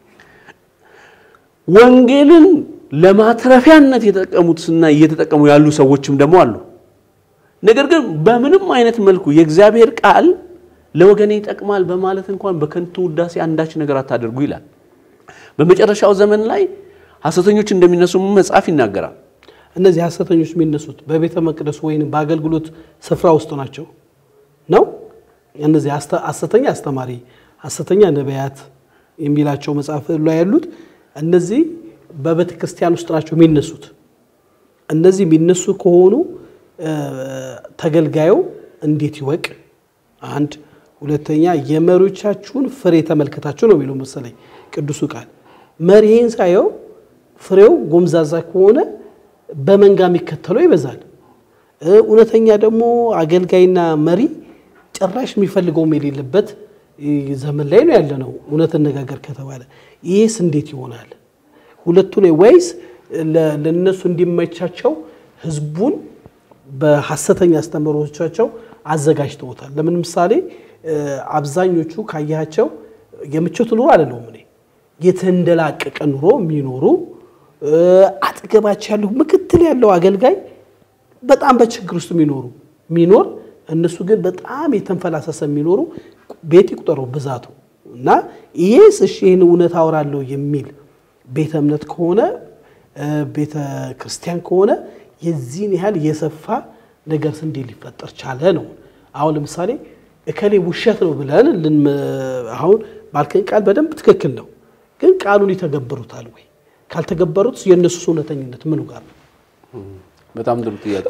Speaker 1: ወንጌልን ለማትረፊያነት የተጠቀሙትና እየተጠቀሙ ያሉ ሰዎችም ደግሞ አሉ። ነገር ግን በምንም አይነት መልኩ የእግዚአብሔር ቃል ለወገኔ ይጠቅማል በማለት እንኳን በከንቱ ውዳሴ አንዳች ነገር አታደርጉ ይላል። በመጨረሻው ዘመን ላይ ሐሰተኞች እንደሚነሱ መጽሐፍ ይናገራል።
Speaker 2: እነዚህ ሐሰተኞች የሚነሱት በቤተ መቅደስ ወይም በአገልግሎት ስፍራ ውስጥ ናቸው ነው። እነዚህ አስተ- ሐሰተኛ አስተማሪ፣ ሐሰተኛ ነቢያት የሚላቸው መጽሐፍ ላይ ያሉት እነዚህ በቤተ ክርስቲያን ውስጥ ናቸው የሚነሱት። እነዚህ የሚነሱ ከሆኑ እ፣ ተገልጋዩ እንዴት ይወቅ? አንድ ሁለተኛ የመሪዎቻችሁን ፍሬ ተመልከታችሁ ነው የሚለው መሰለኝ ቅዱሱ ቃል። መሪህን ሳየው ፍሬው ጎምዛዛ ከሆነ በመንጋ የሚከተለው ይበዛል። እ፣ እውነተኛ ደግሞ አገልጋይና መሪ ጭራሽ የሚፈልገውም የሌለበት እ፣ ዘመን ላይ ነው ያለ ነው። እውነት እነጋገር ከተባለ ይህስ እንዴት ይሆናል? ሁለቱ ላይ ወይስ ለ- ለእነሱ እንዲመቻቸው ህዝቡን በሐሰተኛ አስተምህሮቻቸው አዘጋጅተውታል። ለምን ምሳሌ እ፣ አብዛኞቹ ካያቸው የምቾት ኑሮ አይደለሁም እኔ የተንደላቀቀ ኑሮ የሚኖሩ እ፣ አጠገባቸው ያለው ምክትል ያለው አገልጋይ በጣም በችግር ውስጥ የሚኖሩ የሚኖር እነሱ ግን በጣም የተንፈላሰሰ የሚኖሩ ቤት ይቁጠረው ብዛቱ እና ይሄስ እሺ ይህን እውነት አወራለሁ የሚል ቤተ እምነት ከሆነ ቤተ ክርስቲያን ከሆነ የዚህን ያህል የሰፋ ነገር እንዴት ሊፈጠር ቻለ ነው። አሁን ለምሳሌ እከሌ ውሸት ነው ብለን አሁን ባልከኝ ቃል በደንብ ትክክል ነው፣ ግን ቃሉን ይተገብሩታል ወይ? ካልተገበሩት የእነሱ እውነተኝነት ምኑ ጋር ነው?
Speaker 1: በጣም ጥሩ ጥያቄ።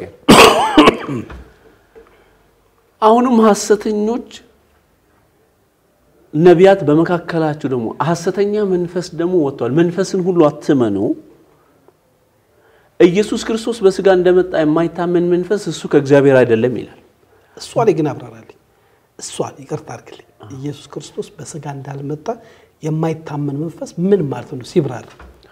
Speaker 1: አሁንም ሐሰተኞች ነቢያት በመካከላችሁ ደግሞ ሐሰተኛ መንፈስ ደግሞ ወጥቷል። መንፈስን ሁሉ አትመኑ። ኢየሱስ ክርስቶስ በስጋ እንደመጣ የማይታመን መንፈስ እሱ ከእግዚአብሔር አይደለም ይላል።
Speaker 2: እሷ ላይ ግን አብራራልኝ። እሷን ይቅርታ አድርግልኝ። ኢየሱስ ክርስቶስ በስጋ እንዳልመጣ የማይታመን መንፈስ ምን ማለት ነው ሲብራራ?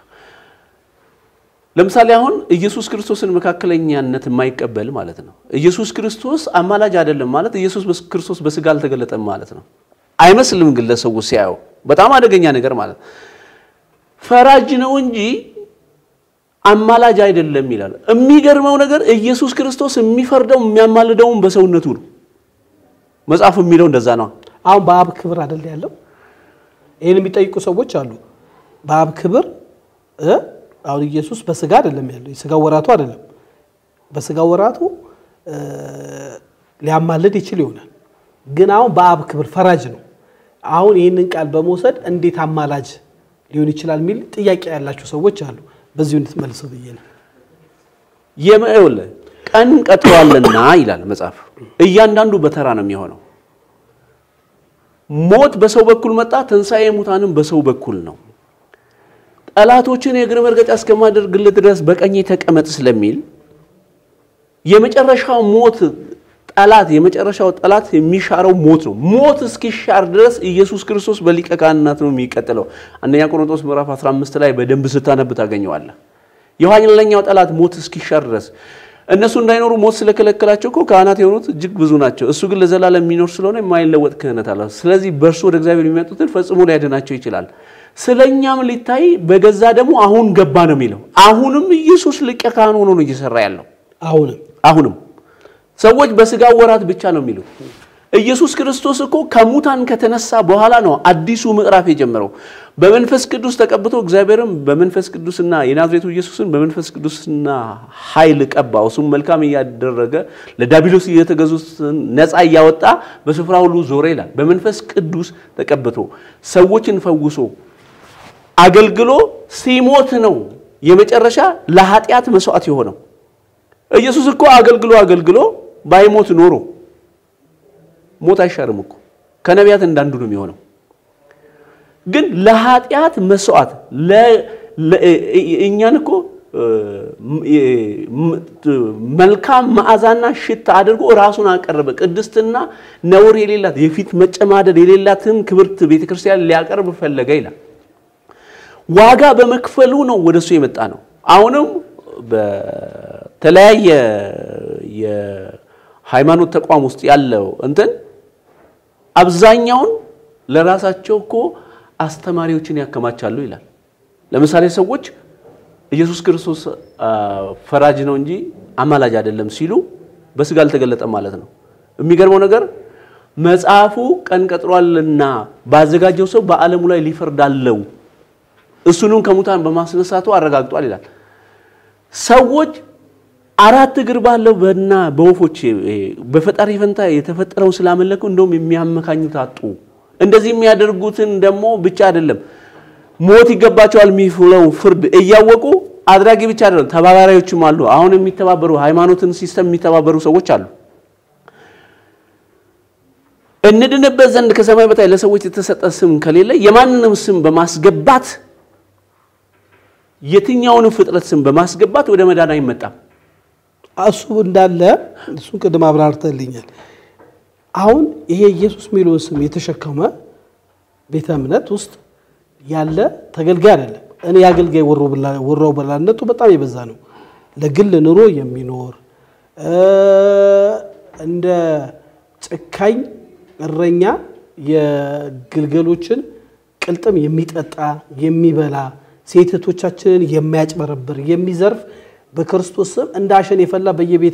Speaker 1: ለምሳሌ አሁን ኢየሱስ ክርስቶስን መካከለኛነት የማይቀበል ማለት ነው። ኢየሱስ ክርስቶስ አማላጅ አይደለም ማለት ኢየሱስ ክርስቶስ በስጋ አልተገለጠም ማለት ነው። አይመስልም ግን ለሰው ሲያየው በጣም አደገኛ ነገር ማለት ፈራጅ ነው እንጂ አማላጅ አይደለም ይላል። የሚገርመው ነገር ኢየሱስ ክርስቶስ የሚፈርደው የሚያማልደውን በሰውነቱ ነው። መጽሐፉ የሚለው እንደዛ ነው።
Speaker 2: አሁን በአብ ክብር አይደል ያለው? ይህን የሚጠይቁ ሰዎች አሉ። በአብ ክብር አሁን ኢየሱስ በስጋ አይደለም ያለው፣ የስጋ ወራቱ አይደለም። በስጋ ወራቱ ሊያማልድ ይችል ይሆናል፣ ግን አሁን በአብ ክብር ፈራጅ ነው። አሁን ይህንን ቃል በመውሰድ እንዴት አማላጅ ሊሆን ይችላል የሚል ጥያቄ ያላቸው ሰዎች አሉ። በዚሁ እንድትመልሰው ብዬ ነው።
Speaker 1: የመውለ ቀን ቀጥሯልና ይላል መጽሐፍ። እያንዳንዱ በተራ ነው የሚሆነው። ሞት በሰው በኩል መጣ፣ ትንሣኤ ሙታንም በሰው በኩል ነው። ጠላቶችን የእግር መርገጫ እስከማደርግልህ ድረስ በቀኜ ተቀመጥ ስለሚል የመጨረሻው ሞት ጠላት የመጨረሻው ጠላት የሚሻረው ሞት ነው። ሞት እስኪሻር ድረስ ኢየሱስ ክርስቶስ በሊቀ ካህናት ነው የሚቀጥለው። አንደኛ ቆሮንቶስ ምዕራፍ 15 ላይ በደንብ ስታነብ ታገኘዋለህ። የኋለኛው ጠላት ሞት እስኪሻር ድረስ እነሱ እንዳይኖሩ ሞት ስለከለከላቸው እኮ ካህናት የሆኑት እጅግ ብዙ ናቸው። እሱ ግን ለዘላለም የሚኖር ስለሆነ የማይለወጥ ክህነት አለ። ስለዚህ በእርሱ ወደ እግዚአብሔር የሚመጡትን ፈጽሞ ሊያድናቸው ይችላል። ስለኛም ሊታይ በገዛ ደግሞ አሁን ገባ ነው የሚለው። አሁንም ኢየሱስ ሊቀ ካህን ሆኖ ነው እየሰራ ያለው።
Speaker 2: አሁንም
Speaker 1: አሁንም ሰዎች በስጋ ወራት ብቻ ነው የሚሉት። ኢየሱስ ክርስቶስ እኮ ከሙታን ከተነሳ በኋላ ነው አዲሱ ምዕራፍ የጀመረው። በመንፈስ ቅዱስ ተቀብቶ እግዚአብሔርም በመንፈስ ቅዱስና የናዝሬቱ ኢየሱስን በመንፈስ ቅዱስና ኃይል ቀባው። እሱም መልካም እያደረገ ለዳቢሎስ እየተገዙትን ነፃ እያወጣ በስፍራ ሁሉ ዞረ ይላል። በመንፈስ ቅዱስ ተቀብቶ ሰዎችን ፈውሶ አገልግሎ ሲሞት ነው የመጨረሻ ለኃጢአት መስዋዕት የሆነው። ኢየሱስ እኮ አገልግሎ አገልግሎ ባይሞት ኖሮ ሞት አይሻርም እኮ ከነቢያት እንዳንዱ ነው የሚሆነው። ግን ለኃጢአት መስዋዕት እኛን እኮ መልካም መዓዛና ሽታ አድርጎ ራሱን አቀረበ። ቅድስትና ነውር የሌላት የፊት መጨማደድ የሌላትን ክብርት ቤተክርስቲያን ሊያቀርብ ፈለገ ይላል። ዋጋ በመክፈሉ ነው ወደሱ የመጣ ነው። አሁንም በተለያየ የሃይማኖት ተቋም ውስጥ ያለው እንትን አብዛኛውን ለራሳቸው እኮ አስተማሪዎችን ያከማቻሉ ይላል። ለምሳሌ ሰዎች ኢየሱስ ክርስቶስ ፈራጅ ነው እንጂ አማላጅ አይደለም ሲሉ በስጋ አልተገለጠም ማለት ነው። የሚገርመው ነገር መጽሐፉ ቀን ቀጥሯልና ባዘጋጀው ሰው በዓለሙ ላይ ሊፈርድ አለው እሱንም ከሙታን በማስነሳቱ አረጋግጧል ይላል። ሰዎች አራት እግር ባለው በና በወፎች በፈጣሪ ፈንታ የተፈጠረውን ስላመለኩ እንደውም የሚያመካኙት አጡ። እንደዚህ የሚያደርጉትን ደግሞ ብቻ አይደለም ሞት ይገባቸዋል የሚለው ፍርድ እያወቁ አድራጊ ብቻ አይደለም ተባባሪዎችም አሉ። አሁን የሚተባበሩ ሃይማኖትን ሲስተም የሚተባበሩ ሰዎች አሉ። እንድንበት ዘንድ ከሰማይ በታይ ለሰዎች የተሰጠ ስም ከሌለ የማንንም ስም በማስገባት የትኛውንም ፍጥረት ስም በማስገባት ወደ መዳን አይመጣም።
Speaker 2: እሱ እንዳለ እሱን ቅድም አብራርተልኛል። አሁን ይሄ ኢየሱስ የሚለውን ስም የተሸከመ ቤተ እምነት ውስጥ ያለ ተገልጋይ አይደለም። እኔ የአገልጋይ ወሮ በላነቱ በጣም የበዛ ነው። ለግል ኑሮ የሚኖር እንደ ጨካኝ እረኛ የግልገሎችን ቅልጥም የሚጠጣ የሚበላ ሴቶቻችንን የሚያጭበረብር የሚዘርፍ በክርስቶስ ስም እንደ አሸን የፈላ በየቤተ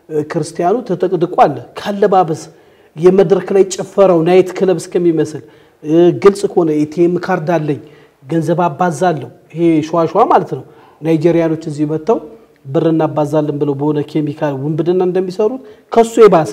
Speaker 2: ክርስቲያኑ ተጠቅድቆ አለ። ካለባበስ የመድረክ ላይ ጭፈራው ናይት ክለብ እስከሚመስል ግልጽ ከሆነ ኤቲኤም ካርድ አለኝ ገንዘብ አባዛለሁ፣ ይሄ ሸዋሸዋ ማለት ነው። ናይጄሪያኖች እዚህ መጥተው ብር እናባዛለን ብለው በሆነ ኬሚካል ውንብድና እንደሚሰሩት ከሱ የባሰ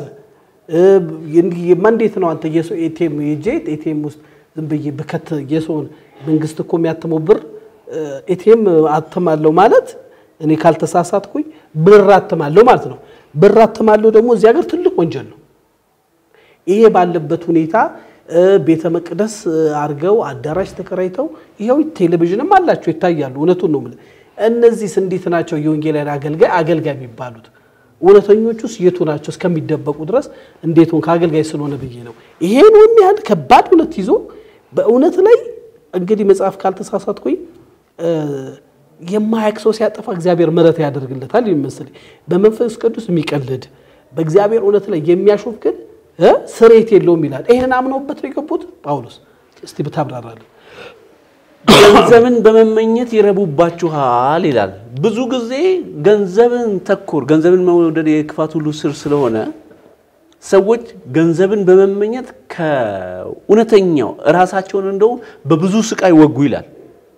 Speaker 2: እንዴት ነው አንተ የሰው ኤቲኤም ሄጄ ኤቲኤም ውስጥ ዝም ብዬ ብከት የሰውን መንግስት እኮ የሚያትመው ብር ኤቲኤም አትማለሁ ማለት እኔ ካልተሳሳትኩኝ ብር አትማለሁ ማለት ነው። ብር አትማለሁ ደግሞ እዚህ ሀገር ትልቅ ወንጀል ነው። ይሄ ባለበት ሁኔታ ቤተ መቅደስ አድርገው አዳራሽ ተከራይተው ይኸው ቴሌቪዥንም አላቸው ይታያሉ። እውነቱን ነው የምልህ። እነዚህስ እንዴት ናቸው የወንጌላውያን አገልጋይ አገልጋይ የሚባሉት? እውነተኞቹስ የቱ ናቸው? እስከሚደበቁ ድረስ እንዴት ሆን ከአገልጋይ ስለሆነ ብዬ ነው። ይሄን ወን ያህል ከባድ እውነት ይዞ በእውነት ላይ እንግዲህ መጽሐፍ ካልተሳሳትኩኝ የማያውቅ ሰው ሲያጠፋ እግዚአብሔር ምሕረት ያደርግለታል ይመስል በመንፈስ ቅዱስ የሚቀልድ በእግዚአብሔር እውነት ላይ የሚያሾፍ ግን ስሬት የለውም ይላል። ይህንን አምነውበት ነው የገቡት። ጳውሎስ እስቲ ብታብራራለን።
Speaker 1: ገንዘብን በመመኘት ይረቡባችኋል ይላል። ብዙ ጊዜ ገንዘብን ተኮር ገንዘብን መውደድ የክፋት ሁሉ ስር ስለሆነ ሰዎች ገንዘብን በመመኘት ከእውነተኛው እራሳቸውን እንደው በብዙ ስቃይ ወጉ ይላል።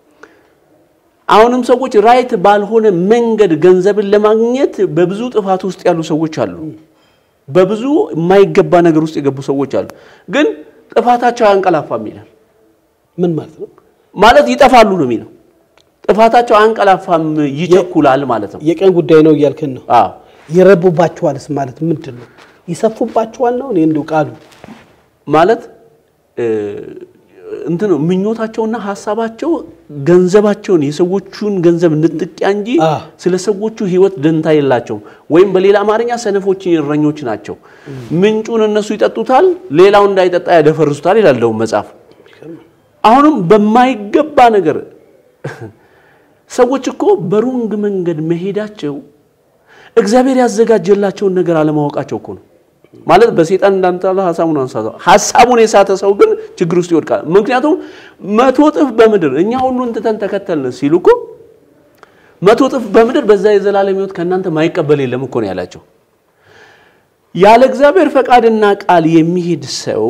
Speaker 1: አሁንም ሰዎች ራይት ባልሆነ መንገድ ገንዘብን ለማግኘት በብዙ ጥፋት ውስጥ ያሉ ሰዎች አሉ። በብዙ የማይገባ ነገር ውስጥ የገቡ ሰዎች አሉ። ግን ጥፋታቸው አያንቀላፋም ይላል።
Speaker 2: ምን ማለት ነው?
Speaker 1: ማለት ይጠፋሉ ነው የሚለው። ጥፋታቸው አያንቀላፋም፣ ይቸኩላል ማለት ነው።
Speaker 2: የቀን ጉዳይ ነው እያልክን ነው።
Speaker 1: አዎ
Speaker 2: ይረቡባችኋልስ ማለት ምንድን ነው? ይሰፉባችኋል ነው? እኔ እንደው ቃሉ
Speaker 1: ማለት እንትን ነው ምኞታቸውና ሀሳባቸው ገንዘባቸውን የሰዎቹን ገንዘብ ንጥቂያ እንጂ
Speaker 2: አ።
Speaker 1: ስለ ሰዎቹ ሕይወት ደንታ የላቸውም። ወይም በሌላ አማርኛ ሰነፎች እረኞች ናቸው። ምንጩን እነሱ ይጠጡታል፣ ሌላው እንዳይጠጣ ያደፈርሱታል ይላል ደግሞ መጽሐፍ። አሁንም በማይገባ ነገር ሰዎች እኮ በሩንግ መንገድ መሄዳቸው እግዚአብሔር ያዘጋጀላቸውን ነገር አለማወቃቸው እኮ ነው። ማለት በሴጣን እንዳንጣላ ሀሳቡን አንሳተው ሀሳቡን የሳተ ሰው ግን ችግር ውስጥ ይወድቃል። ምክንያቱም መቶ እጥፍ በምድር እኛ ሁሉን ትተን ተከተልን ሲሉ እኮ መቶ እጥፍ በምድር በዛ የዘላለም ሕይወት ከእናንተ ማይቀበል የለም እኮ ነው ያላቸው። ያለ እግዚአብሔር ፈቃድና ቃል የሚሄድ ሰው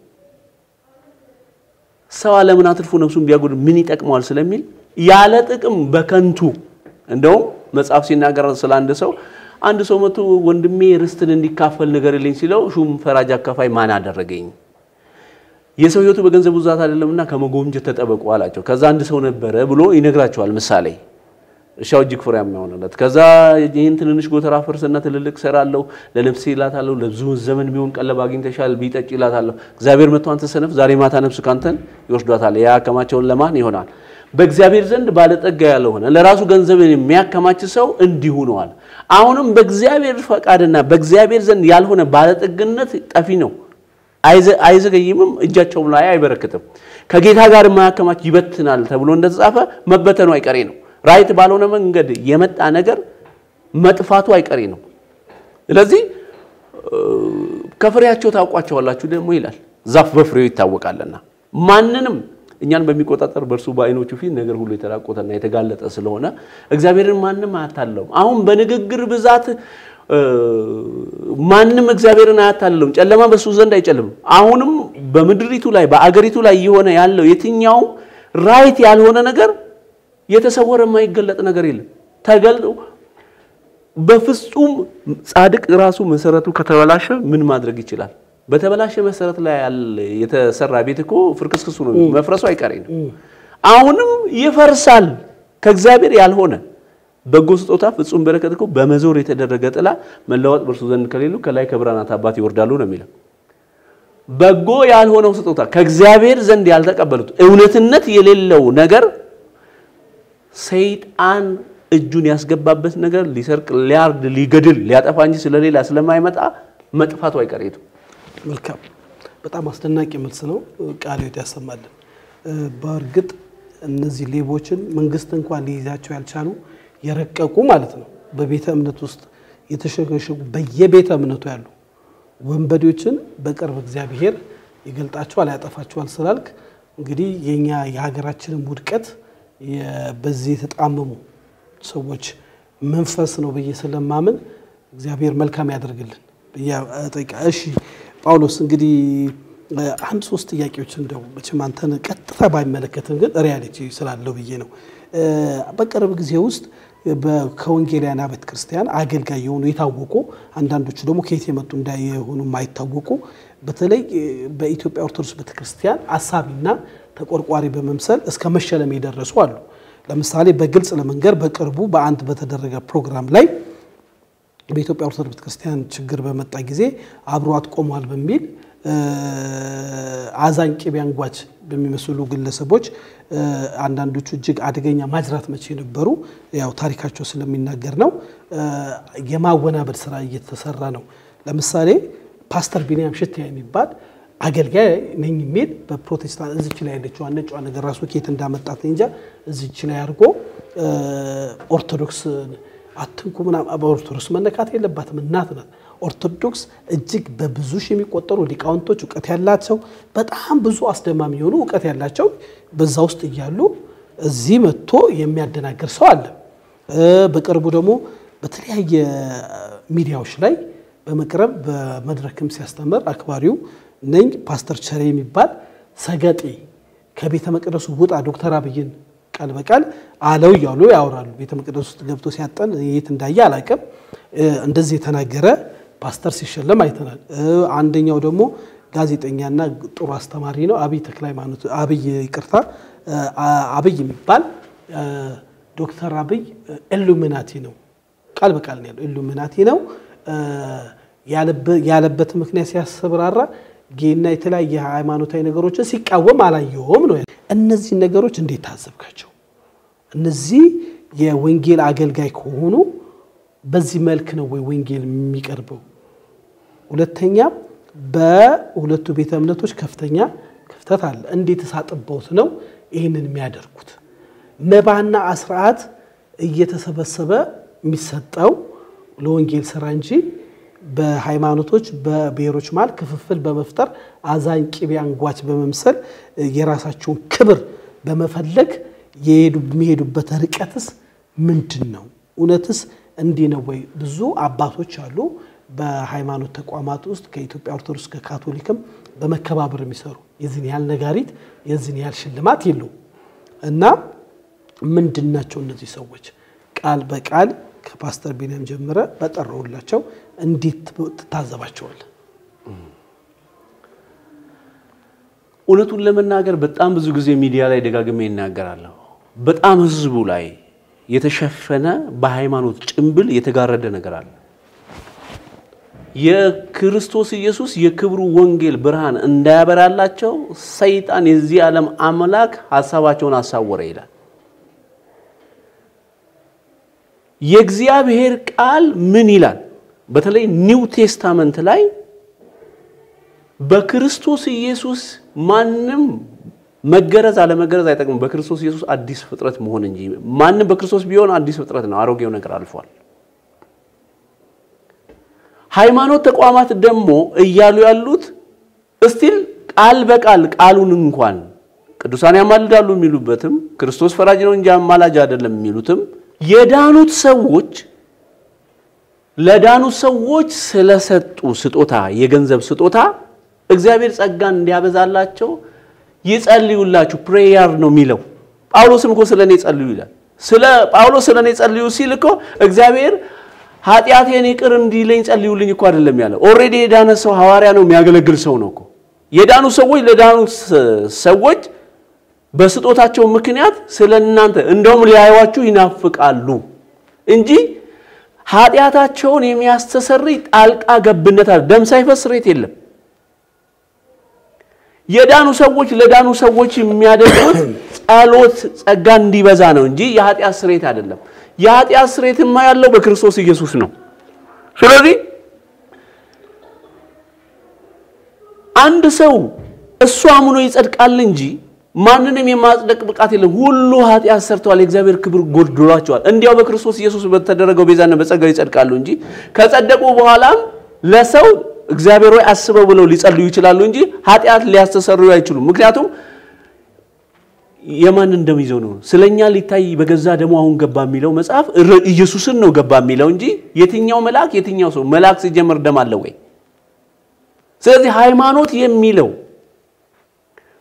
Speaker 1: ሰው ዓለምን አትርፎ ነፍሱን ቢያጎድል ምን ይጠቅመዋል ስለሚል ያለ ጥቅም በከንቱ እንደውም መጽሐፍ ሲናገር ስለ አንድ ሰው አንድ ሰው መጥቶ ወንድሜ ርስትን እንዲካፈል ንገርልኝ ሲለው ሹም ፈራጅ አካፋይ ማን አደረገኝ? የሰው ሕይወቱ በገንዘብ ብዛት አይደለምና ከመጎምጀት ተጠበቁ አላቸው። ከዛ አንድ ሰው ነበረ ብሎ ይነግራቸዋል ምሳሌ እርሻው እጅግ ፍሬያማ የሆነለት ከዛ ይህን ትንንሽ ጎተራ ፈርስና ትልልቅ ሰራለሁ ለነፍሴ ይላታለሁ ለብዙ ዘመን ቢሆን ቀለብ አግኝተሻል ቢጠጭ ይላታለሁ እግዚአብሔር መጥቶ አንተ ሰነፍ ዛሬ ማታ ነፍስ ካንተን ይወስዷታል ያከማቸውን ለማን ይሆናል በእግዚአብሔር ዘንድ ባለጠጋ ያልሆነ ለራሱ ገንዘብን የሚያከማች ሰው እንዲሁ ነዋል አሁንም በእግዚአብሔር ፈቃድና በእግዚአብሔር ዘንድ ያልሆነ ባለጠግነት ጠፊ ነው አይዘ- አይዘገይምም እጃቸውም ላይ አይበረክትም ከጌታ ጋር የማያከማች ይበትናል ተብሎ እንደተጻፈ መበተኑ አይቀሬ ነው ራይት ባልሆነ መንገድ የመጣ ነገር መጥፋቱ አይቀሬ ነው ስለዚህ እ፣ ከፍሬያቸው ታውቋቸዋላችሁ ደግሞ ይላል ዛፍ በፍሬው ይታወቃልና ማንንም እኛን በሚቆጣጠር በእርሱ በዓይኖቹ ፊት ነገር ሁሉ የተራቆተና የተጋለጠ ስለሆነ እግዚአብሔርን ማንም አያታለውም አሁን በንግግር ብዛት እ፣ ማንም እግዚአብሔርን አያታልለውም ጨለማ በእሱ ዘንድ አይጨልምም አሁንም በምድሪቱ ላይ በአገሪቱ ላይ እየሆነ ያለው የትኛውም ራይት ያልሆነ ነገር የተሰወረ የማይገለጥ ነገር የለም ተገልጦ በፍጹም ጻድቅ ራሱ መሰረቱ ከተበላሸ ምን ማድረግ ይችላል? በተበላሸ መሰረት ላይ ያለ የተሰራ ቤት እኮ ፍርክስክሱ ነው፣ መፍረሱ አይቀሬ ነው። አሁንም ይፈርሳል። ከእግዚአብሔር ያልሆነ በጎ ስጦታ ፍጹም በረከት እኮ በመዞር የተደረገ ጥላ መለወጥ በእርሱ ዘንድ ከሌሉ ከላይ ከብርሃናት አባት ይወርዳሉ ነው የሚለው። በጎ ያልሆነው ስጦታ ከእግዚአብሔር ዘንድ ያልተቀበሉት እውነትነት የሌለው ነገር ሰይጣን እጁን ያስገባበት ነገር ሊሰርቅ፣ ሊያርድ፣ ሊገድል፣ ሊያጠፋ እንጂ ስለሌላ ስለማይመጣ መጥፋቱ አይቀሬቱ።
Speaker 2: መልካም በጣም አስደናቂ መልስ ነው። ቃለ ሕይወት ያሰማልን። በእርግጥ እነዚህ ሌቦችን መንግስት እንኳን ሊይዛቸው ያልቻሉ የረቀቁ ማለት ነው በቤተ እምነት ውስጥ የተሸገሸጉ በየቤተ እምነቱ ያሉ ወንበዴዎችን በቅርብ እግዚአብሔር ይገልጣቸዋል፣ ያጠፋቸዋል ስላልክ እንግዲህ የኛ የሀገራችንን ውድቀት የ- በዚህ የተጣመሙ ሰዎች መንፈስ ነው ብዬ ስለማምን እግዚአብሔር መልካም ያደርግልን ብዬ እጠይቃ። እሺ ጳውሎስ እንግዲህ አንድ ሶስት ጥያቄዎች እንደው መቼም አንተን ቀጥታ ባይመለከትም ግን ሪያሊቲ ስላለው ብዬ ነው። በቅርብ ጊዜ ውስጥ ከወንጌላውያን ቤተ ክርስቲያን አገልጋይ የሆኑ የታወቁ አንዳንዶቹ ደግሞ ከየት የመጡ እንዳይሆኑ የማይታወቁ በተለይ በኢትዮጵያ ኦርቶዶክስ ቤተ ክርስቲያን አሳቢና ተቆርቋሪ በመምሰል እስከ መሸለም የደረሱ አሉ። ለምሳሌ በግልጽ ለመንገር በቅርቡ በአንድ በተደረገ ፕሮግራም ላይ በኢትዮጵያ ኦርቶዶክስ ቤተክርስቲያን ችግር በመጣ ጊዜ አብሯት ቆሟል በሚል አዛኝ ቅቤ አንጓች በሚመስሉ ግለሰቦች አንዳንዶቹ እጅግ አደገኛ ማጅራት መቼ የነበሩ ያው ታሪካቸው ስለሚናገር ነው የማወናበድ ስራ እየተሰራ ነው። ለምሳሌ ፓስተር ቢንያም ሽትያ የሚባል አገልጋይ ነኝ የሚል በፕሮቴስታንት እዚች ላይ ያለችው ነጯ ነገር ራሱ ኬት እንዳመጣት እንጃ እዚች ላይ አድርጎ ኦርቶዶክስ አትንኩ ምናምን በኦርቶዶክስ መነካት የለባትም እናት ናት። ኦርቶዶክስ እጅግ በብዙ ሺህ የሚቆጠሩ ሊቃውንቶች እውቀት ያላቸው በጣም ብዙ አስደማሚ የሆኑ እውቀት ያላቸው በዛ ውስጥ እያሉ እዚህ መጥቶ የሚያደናግር ሰው አለ። በቅርቡ ደግሞ በተለያየ ሚዲያዎች ላይ በመቅረብ በመድረክም ሲያስተምር አክባሪው ነኝ ፓስተር ቸሬ የሚባል ሰገጤ ከቤተ መቅደሱ ውጣ ዶክተር አብይን ቃል በቃል አለው እያሉ ያወራሉ። ቤተ መቅደስ ውስጥ ገብቶ ሲያጠን የት እንዳየ አላውቅም። እንደዚህ የተናገረ ፓስተር ሲሸለም አይተናል። አንደኛው ደግሞ ጋዜጠኛና ጥሩ አስተማሪ ነው። አብይ ተክለ ሃይማኖት አብይ ይቅርታ፣ አብይ የሚባል ዶክተር አብይ ኢሉሚናቲ ነው፣ ቃል በቃል ነው ያለው። ኢሉሚናቲ ነው ያለበት ምክንያት ሲያስብራራ ጌና የተለያየ ሃይማኖታዊ ነገሮችን ሲቃወም አላየውም ነው። እነዚህ ነገሮች እንዴት ታዘብካቸው? እነዚህ የወንጌል አገልጋይ ከሆኑ በዚህ መልክ ነው ወይ ወንጌል የሚቀርበው? ሁለተኛ በሁለቱ ቤተ እምነቶች ከፍተኛ ክፍተት አለ። እንዴት ሳጥበውት ነው ይህንን የሚያደርጉት? መባና አስርዓት እየተሰበሰበ የሚሰጠው ለወንጌል ስራ እንጂ በሃይማኖቶች በብሔሮች መሃል ክፍፍል በመፍጠር አዛኝ ቅቤ አንጓች በመምሰል የራሳቸውን ክብር በመፈለግ የሚሄዱበት ርቀትስ ምንድን ነው? እውነትስ እንዲህ ነው ወይ? ብዙ አባቶች አሉ በሃይማኖት ተቋማት ውስጥ ከኢትዮጵያ ኦርቶዶክስ ከካቶሊክም በመከባበር የሚሰሩ የዚህን ያህል ነጋሪት የዚህን ያህል ሽልማት የለውም እና ምንድን ናቸው እነዚህ ሰዎች ቃል በቃል ከፓስተር ቢንያም ጀምረ በጠራውላቸው እንዴት ትታዘባቸዋል?
Speaker 1: እውነቱን ለመናገር በጣም ብዙ ጊዜ ሚዲያ ላይ ደጋግሜ ይናገራለሁ። በጣም ህዝቡ ላይ የተሸፈነ በሃይማኖት ጭንብል የተጋረደ ነገር አለ። የክርስቶስ ኢየሱስ የክብሩ ወንጌል ብርሃን እንዳያበራላቸው ሰይጣን የዚህ ዓለም አምላክ ሀሳባቸውን አሳወረ ይላል። የእግዚአብሔር ቃል ምን ይላል? በተለይ ኒው ቴስታመንት ላይ በክርስቶስ ኢየሱስ ማንም መገረዝ አለመገረዝ አይጠቅምም። በክርስቶስ ኢየሱስ አዲስ ፍጥረት መሆን እንጂ ማንም በክርስቶስ ቢሆን አዲስ ፍጥረት ነው። አሮጌው ነገር አልፏል። ሃይማኖት ተቋማት ደግሞ እያሉ ያሉት እስቲል ቃል በቃል ቃሉን እንኳን ቅዱሳን ያማልዳሉ የሚሉበትም ክርስቶስ ፈራጅ ነው እንጂ አማላጅ አይደለም የሚሉትም የዳኑት ሰዎች ለዳኑት ሰዎች ስለሰጡ ስጦታ የገንዘብ ስጦታ እግዚአብሔር ጸጋን እንዲያበዛላቸው ይጸልዩላችሁ ፕሬየር ነው የሚለው። ጳውሎስም እኮ ስለ እኔ ጸልዩ ይላል። ስለ ጳውሎስ ስለ እኔ ጸልዩ ሲል እኮ እግዚአብሔር ኃጢአቴን ይቅር እንዲለኝ ጸልዩልኝ እኮ አይደለም ያለው። ኦልሬዲ የዳነ ሰው ሐዋርያ ነው የሚያገለግል ሰው ነው እኮ። የዳኑ ሰዎች ለዳኑ ሰዎች በስጦታቸው ምክንያት ስለ እናንተ እንደውም ሊያዩዋችሁ ይናፍቃሉ እንጂ ኃጢአታቸውን የሚያስተሰርይ ጣልቃ ገብነት አለ። ደም ሳይፈስ ስርየት የለም። የዳኑ ሰዎች ለዳኑ ሰዎች የሚያደርጉት ጸሎት ጸጋ እንዲበዛ ነው እንጂ የኃጢአት ስርየት አይደለም። የኃጢአት ስርየትማ ያለው በክርስቶስ ኢየሱስ ነው። ስለዚህ አንድ ሰው እሱ አምኖ ይጸድቃል እንጂ ማንንም የማጽደቅ ብቃት የለም። ሁሉ ኃጢአት ሰርተዋል፣ የእግዚአብሔር ክብር ጎድሏቸዋል። እንዲያው በክርስቶስ ኢየሱስ በተደረገው ቤዛና በጸጋው ይጸድቃሉ እንጂ ከጸደቁ በኋላም ለሰው እግዚአብሔር ሆይ አስበው ብለው ሊጸልዩ ይችላሉ እንጂ ኃጢአት ሊያስተሰርዩ አይችሉም። ምክንያቱም የማን እንደሚይዘው ነው። ስለኛ ሊታይ በገዛ ደሙ አሁን ገባ የሚለው መጽሐፍ ኢየሱስን ነው ገባ የሚለው እንጂ የትኛው መልአክ የትኛው ሰው መልአክ ሲጀመር ደም አለ ወይ? ስለዚህ ሃይማኖት የሚለው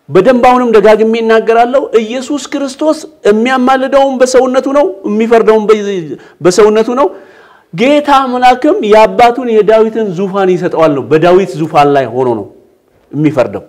Speaker 1: በደንብ አሁንም ደጋግሜ እናገራለሁ። ኢየሱስ ክርስቶስ የሚያማልደውን በሰውነቱ ነው፣ የሚፈርደውን በሰውነቱ ነው። ጌታ አምላክም የአባቱን የዳዊትን ዙፋን ይሰጠዋል ነው። በዳዊት ዙፋን ላይ ሆኖ ነው የሚፈርደው።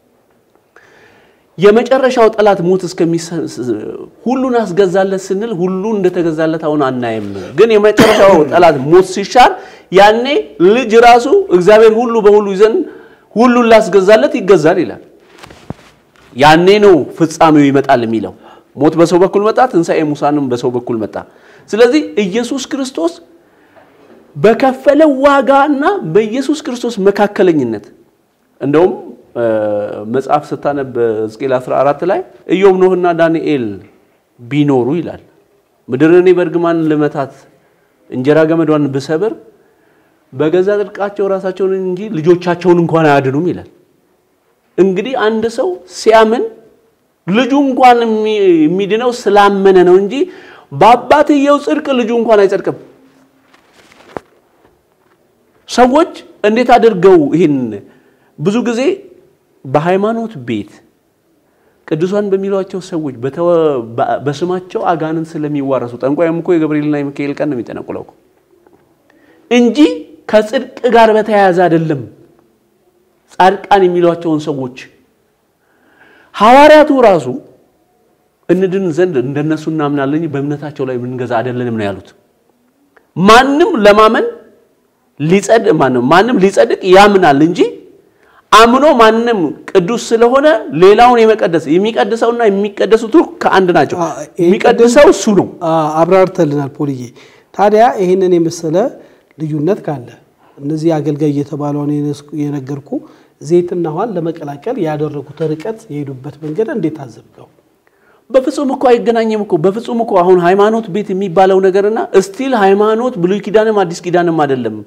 Speaker 1: የመጨረሻው ጠላት ሞት እስከሚሰ ሁሉን አስገዛለት ስንል ሁሉ እንደተገዛለት አሁን አናይም። ግን የመጨረሻው ጠላት ሞት ሲሻር ያኔ ልጅ ራሱ እግዚአብሔር ሁሉ በሁሉ ይዘን ሁሉን ላስገዛለት ይገዛል ይላል። ያኔ ነው ፍጻሜው ይመጣል የሚለው። ሞት በሰው በኩል መጣ፣ ትንሣኤ ሙሳንም በሰው በኩል መጣ። ስለዚህ ኢየሱስ ክርስቶስ በከፈለው ዋጋና በኢየሱስ ክርስቶስ መካከለኝነት እንደውም መጽሐፍ ስታነብ ሕዝቅኤል 14 ላይ ኢዮብ ኖህና ዳንኤል ቢኖሩ ይላል ምድርን እኔ በእርግማን ልመታት እንጀራ ገመዷን ብሰብር በገዛ ጽድቃቸው ራሳቸውን እንጂ ልጆቻቸውን እንኳን አያድኑም ይላል። እንግዲህ አንድ ሰው ሲያምን ልጁ እንኳን የሚድነው ስላመነ ነው እንጂ በአባትየው ጽድቅ ልጁ እንኳን አይጸድቅም። ሰዎች እንዴት አድርገው ይህን ብዙ ጊዜ በሃይማኖት ቤት ቅዱሳን በሚሏቸው ሰዎች በስማቸው አጋንንት ስለሚዋረሱ ጠንቋይም እኮ የገብርኤልና የሚካኤል ቀን ነው የሚጠነቁለው እንጂ ከጽድቅ ጋር በተያያዘ አይደለም። ጻድቃን የሚሏቸውን ሰዎች ሐዋርያቱ ራሱ እንድን ዘንድ እንደነሱ እናምናለን በእምነታቸው ላይ የምንገዛ አይደለንም ነው ያሉት። ማንም ለማመን ሊጸድቅ ማንም ማንም ሊጸድቅ ያምናል እንጂ አምኖ ማንም ቅዱስ ስለሆነ ሌላውን የመቀደስ የሚቀድሰውና የሚቀደሱት ከአንድ ናቸው። የሚቀድሰው እሱ ነው።
Speaker 2: አብራርተልናል ፖልዬ። ታዲያ ይህንን የመሰለ ልዩነት ካለ እነዚህ አገልጋይ እየተባለውን የነገርኩ ዘይትና ውሃን ለመቀላቀል ያደረጉት ርቀት የሄዱበት መንገድ እንዴት አዘብቀው?
Speaker 1: በፍጹም እኮ አይገናኝም እኮ በፍጹም እኮ አሁን ሃይማኖት ቤት የሚባለው ነገርና እስቲል ሃይማኖት ብሉይ ኪዳንም አዲስ ኪዳንም አይደለም።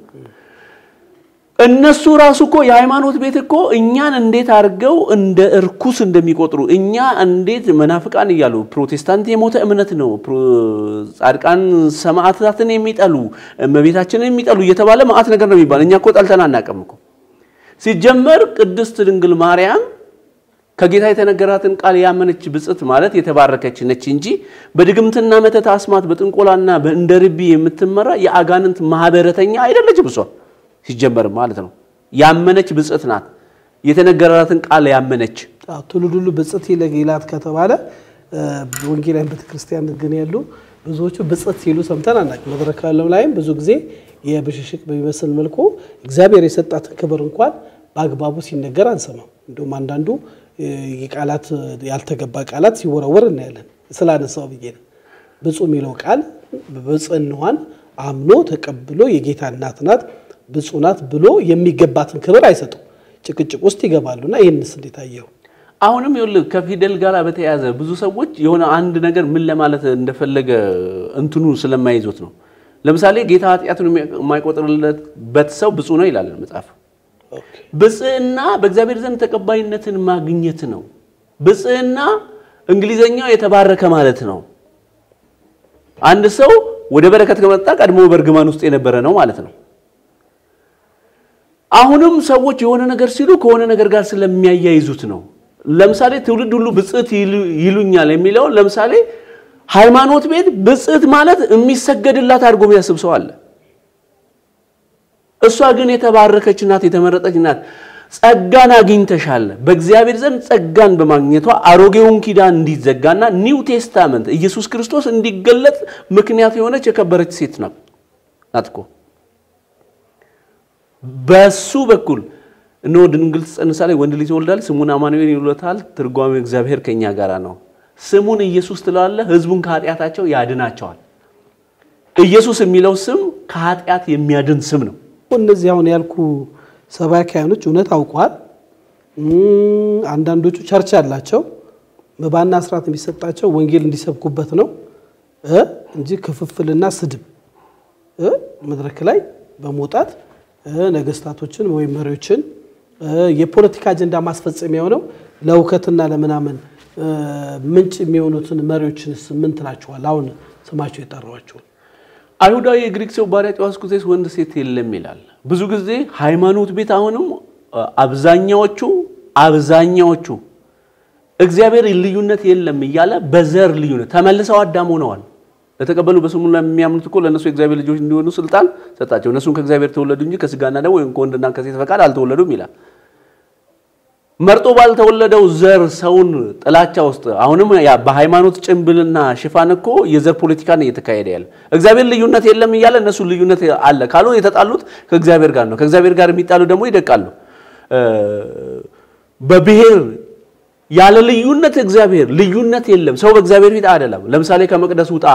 Speaker 1: እነሱ ራሱ እኮ የሃይማኖት ቤት እኮ እኛን እንዴት አድርገው እንደ እርኩስ እንደሚቆጥሩ እኛ እንዴት መናፍቃን እያሉ ፕሮቴስታንት የሞተ እምነት ነው፣ ጻድቃን ሰማዕታትን የሚጠሉ እመቤታችንን የሚጠሉ እየተባለ ማዕት ነገር ነው የሚባል። እኛ እኮ ጠልተን አናውቅም እኮ። ሲጀመር ቅድስት ድንግል ማርያም ከጌታ የተነገራትን ቃል ያመነች ብጽት ማለት የተባረከች ነች እንጂ በድግምትና መተት አስማት በጥንቆላና እንደ ርቢ የምትመራ የአጋንንት ማህበረተኛ አይደለችም እሷ ሲጀመር ማለት ነው። ያመነች ብጽት ናት። የተነገራትን ቃል ያመነች
Speaker 2: ትውልድ ሁሉ ብጽት ይላት ከተባለ ወንጌላውያን ቤተክርስቲያን ግን ያሉ ብዙዎቹ ብጽት ሲሉ ሰምተን አናውቅም። መድረክ ዓለም ላይም ብዙ ጊዜ የብሽሽቅ በሚመስል መልኩ እግዚአብሔር የሰጣትን ክብር እንኳን በአግባቡ ሲነገር አንሰማም። እንዲሁም አንዳንዱ የቃላት ያልተገባ ቃላት ሲወረወር እናያለን። ስላነሳው ብዬ ነው። ብፁዕ የሚለው ቃል ብፅዕናዋን አምኖ ተቀብሎ የጌታ እናት ናት ብፁዕ ናት ብሎ የሚገባትን ክብር አይሰጡም። ጭቅጭቅ ውስጥ ይገባሉና ይህንስ እንዴት አየው?
Speaker 1: አሁንም ይኸውልህ ከፊደል ጋር በተያያዘ ብዙ ሰዎች የሆነ አንድ ነገር ምን ለማለት እንደፈለገ እንትኑ ስለማይዙት ነው። ለምሳሌ ጌታ ኃጢአቱን የማይቆጥርለት ሰው ብፁዕ ነው ይላል መጽሐፍ። ብፅዕና በእግዚአብሔር ዘንድ ተቀባይነትን ማግኘት ነው። ብፅዕና እንግሊዘኛው የተባረከ ማለት ነው። አንድ ሰው ወደ በረከት ከመጣ ቀድሞ በእርግማን ውስጥ የነበረ ነው ማለት ነው። አሁንም ሰዎች የሆነ ነገር ሲሉ ከሆነ ነገር ጋር ስለሚያያይዙት ነው። ለምሳሌ ትውልድ ሁሉ ብፅዕት ይሉኛል የሚለውን ለምሳሌ ሃይማኖት ቤት ብፅዕት ማለት የሚሰገድላት አድርጎ የሚያስብ ሰው አለ። እሷ ግን የተባረከች ናት፣ የተመረጠች ናት። ጸጋን አግኝተሻል። በእግዚአብሔር ዘንድ ጸጋን በማግኘቷ አሮጌውን ኪዳን እንዲዘጋና ኒው ቴስታመንት ኢየሱስ ክርስቶስ እንዲገለጥ ምክንያት የሆነች የከበረች ሴት ናት እኮ። በሱ በኩል እነሆ ድንግል ትጸንሳለች፣ ወንድ ልጅ ይወልዳል፣ ስሙን አማኑኤል ይሉታል። ትርጓሜው እግዚአብሔር ከኛ ጋር ነው። ስሙን ኢየሱስ ትለዋለህ፣ ህዝቡን ከኃጢአታቸው ያድናቸዋል። ኢየሱስ የሚለው ስም ከኃጢአት የሚያድን ስም ነው።
Speaker 2: እነዚህ አሁን ያልኩ ሰባኪያኖች እውነት አውቀዋል። አንዳንዶቹ ቸርች አላቸው። መባና ስርዓት የሚሰጣቸው ወንጌል እንዲሰብኩበት ነው እንጂ ክፍፍልና ስድብ መድረክ ላይ በመውጣት ነገስታቶችን ወይም መሪዎችን የፖለቲካ አጀንዳ ማስፈጸሚያ የሆነው ለእውከትና ለምናምን ምንጭ የሚሆኑትን መሪዎችንስ ምን ትላቸዋል? አሁን ስማቸው የጠራዋቸውን
Speaker 1: አይሁዳዊ የግሪክ ሰው ባሪያ ጨዋ እስኩቴስ ወንድ ሴት የለም ይላል። ብዙ ጊዜ ሃይማኖት ቤት አሁንም አብዛኛዎቹ አብዛኛዎቹ እግዚአብሔር ልዩነት የለም እያለ በዘር ልዩነት ተመልሰው አዳም ሆነዋል። ለተቀበሉ በስሙ ለሚያምኑት እኮ ለእነሱ የእግዚአብሔር ልጆች እንዲሆኑ ስልጣን ሰጣቸው። እነሱም ከእግዚአብሔር ተወለዱ እንጂ ከስጋና ደም ወይም ከወንድና ከሴት ፈቃድ አልተወለዱም ይላል። መርጦ ባልተወለደው ዘር ሰውን ጥላቻ ውስጥ አሁንም ያ በሃይማኖት ጭንብልና ሽፋን እኮ የዘር ፖለቲካ ነው እየተካሄደ ያለ። እግዚአብሔር ልዩነት የለም እያለ እነሱ ልዩነት አለ ካሉ የተጣሉት ከእግዚአብሔር ጋር ነው። ከእግዚአብሔር ጋር የሚጣሉ ደግሞ ይደቃሉ። በብሔር ያለ ልዩነት እግዚአብሔር ልዩነት የለም። ሰው በእግዚአብሔር ፊት አይደለም። ለምሳሌ ከመቅደስ ውጣ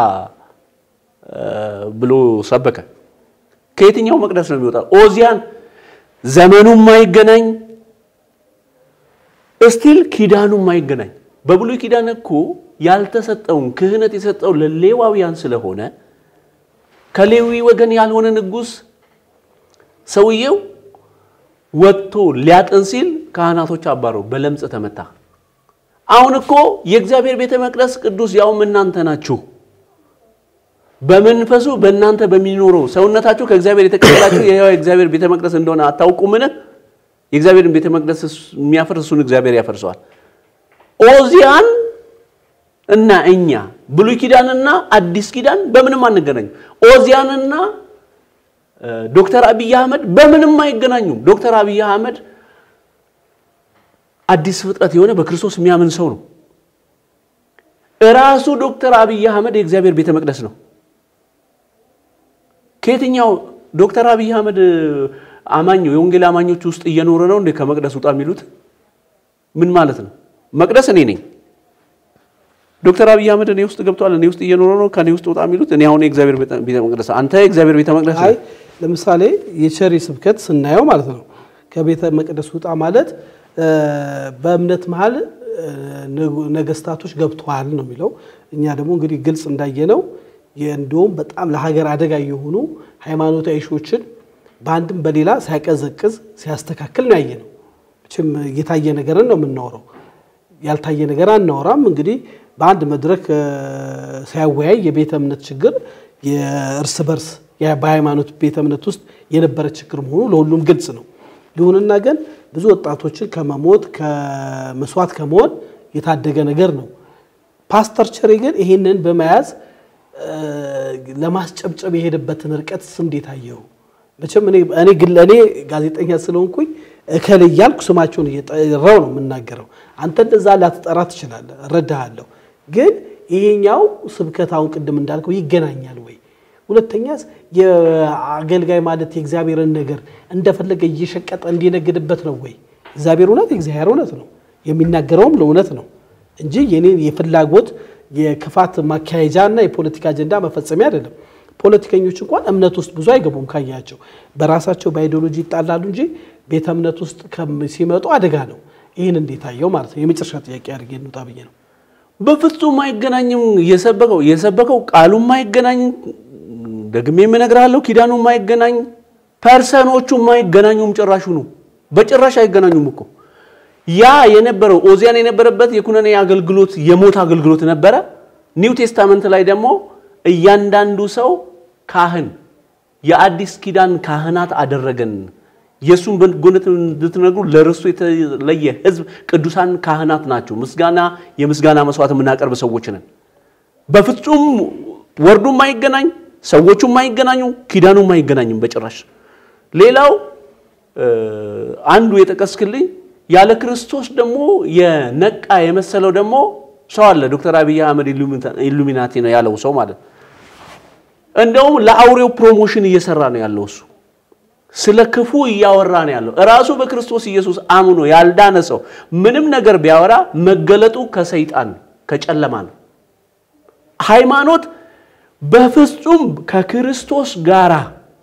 Speaker 1: ብሎ ሰበከ። ከየትኛው መቅደስ ነው የሚወጣው? ኦዚያን ዘመኑ የማይገናኝ እስቲል ኪዳኑ የማይገናኝ በብሉይ ኪዳን እኮ ያልተሰጠውን ክህነት የሰጠው ለሌዋውያን ስለሆነ ከሌዊ ወገን ያልሆነ ንጉሥ ሰውየው ወጥቶ ሊያጥን ሲል ካህናቶች አባረው በለምጽ ተመታ። አሁን እኮ የእግዚአብሔር ቤተ መቅደስ ቅዱስ ያውም እናንተ ናችሁ። በመንፈሱ በእናንተ በሚኖረው ሰውነታችሁ ከእግዚአብሔር የተቀበላችሁ የሕያው የእግዚአብሔር ቤተ መቅደስ እንደሆነ አታውቁምን? የእግዚአብሔርን ቤተ መቅደስ የሚያፈርስ እሱን እግዚአብሔር ያፈርሰዋል። ኦዚያን እና እኛ ብሉይ ኪዳንና አዲስ ኪዳን በምንም አንገናኙም። ኦዚያንና ዶክተር አብይ አህመድ በምንም አይገናኙም። ዶክተር አብይ አህመድ አዲስ ፍጥረት የሆነ በክርስቶስ የሚያምን ሰው ነው። እራሱ ዶክተር አብይ አህመድ የእግዚአብሔር ቤተ መቅደስ ነው። ከየትኛው ዶክተር አብይ አህመድ አማኝ የወንጌል አማኞች ውስጥ እየኖረ ነው እንዴ ከመቅደስ ውጣ የሚሉት? ምን ማለት ነው? መቅደስ እኔ ነኝ። ዶክተር አብይ አህመድ እኔ ውስጥ ገብቷል፣ እኔ ውስጥ እየኖረ ነው፣ ከኔ ውስጥ ውጣ የሚሉት? እኔ አሁን የእግዚአብሔር ቤተ መቅደስ፣ አንተ የእግዚአብሔር ቤተ መቅደስ
Speaker 2: አይ ለምሳሌ የቸሪ ስብከት ስናየው ማለት ነው ከቤተ መቅደስ ውጣ ማለት በእምነት መሀል ነገስታቶች ገብተዋል ነው የሚለው። እኛ ደግሞ እንግዲህ ግልጽ እንዳየነው እንደውም በጣም ለሀገር አደጋ የሆኑ ሃይማኖታዊ ሾችን በአንድም በሌላ ሲያቀዘቅዝ ሲያስተካክል ነው ያየነው። መቼም የታየ ነገርን ነው የምናወራው፣ ያልታየ ነገር አናወራም። እንግዲህ በአንድ መድረክ ሲያወያይ የቤተ እምነት ችግር የእርስ በርስ በሃይማኖት ቤተ እምነት ውስጥ የነበረ ችግር መሆኑ ለሁሉም ግልጽ ነው። ይሁንና ግን ብዙ ወጣቶችን ከመሞት ከመስዋዕት ከመሆን የታደገ ነገር ነው። ፓስተር ቸሬ ግን ይህንን በመያዝ ለማስጨብጨብ የሄደበትን ርቀት እንዴት አየው? መቼም እኔ እኔ ጋዜጠኛ ስለሆንኩኝ እከል እያልኩ ስማቸውን እየጠራው ነው የምናገረው። አንተ እንደዛ ላትጠራ ትችላለህ፣ እረዳሃለሁ። ግን ይሄኛው ስብከት አሁን ቅድም እንዳልከው ይገናኛል ወይ? ሁለተኛስ የአገልጋይ ማለት የእግዚአብሔርን ነገር እንደፈለገ እየሸቀጠ እንዲነግድበት ነው ወይ? እግዚአብሔር እውነት የእግዚአብሔር እውነት ነው፣ የሚናገረውም ለእውነት ነው እንጂ የኔን የፍላጎት የክፋት ማካሄጃ እና የፖለቲካ አጀንዳ መፈጸሚያ አይደለም። ፖለቲከኞች እንኳን እምነት ውስጥ ብዙ አይገቡም። ካያቸው በራሳቸው በአይዲዮሎጂ ይጣላሉ እንጂ ቤተ እምነት ውስጥ ሲመጡ አደጋ ነው። ይህን እንዴት አየው ማለት ነው። የመጨረሻ ጥያቄ አድርጌ እንውጣ ብዬ ነው።
Speaker 1: በፍጹም አይገናኝም። የሰበከው የሰበከው ቃሉ የማይገናኝ ደግሜ የምነግርሃለሁ፣ ኪዳኑ የማይገናኝ ፐርሰኖቹ የማይገናኙም ጭራሹ ነው። በጭራሽ አይገናኙም እኮ ያ የነበረው ኦዚያን የነበረበት የኩነኔ አገልግሎት የሞት አገልግሎት ነበረ። ኒው ቴስታመንት ላይ ደግሞ እያንዳንዱ ሰው ካህን የአዲስ ኪዳን ካህናት አደረገን። የእሱን በጎነት እንድትነግሩ ለርስቱ የተለየ ሕዝብ ቅዱሳን ካህናት ናቸው። ምስጋና የምስጋና መስዋዕት የምናቀርብ ሰዎች ነን። በፍጹም ወርዱም አይገናኝ፣ ሰዎቹም አይገናኙ፣ ኪዳኑም አይገናኝም በጭራሽ። ሌላው አንዱ የጠቀስክልኝ ያለ ክርስቶስ ደግሞ የነቃ የመሰለው ደግሞ ሰው አለ። ዶክተር አብይ አህመድ ኢሉሚናቲ ነው ያለው ሰው ማለት እንደውም ለአውሬው ፕሮሞሽን እየሰራ ነው ያለው እሱ ስለ ክፉ እያወራ ነው ያለው። እራሱ በክርስቶስ ኢየሱስ አምኖ ያልዳነ ሰው ምንም ነገር ቢያወራ መገለጡ ከሰይጣን ከጨለማ ነው። ሃይማኖት በፍጹም ከክርስቶስ ጋራ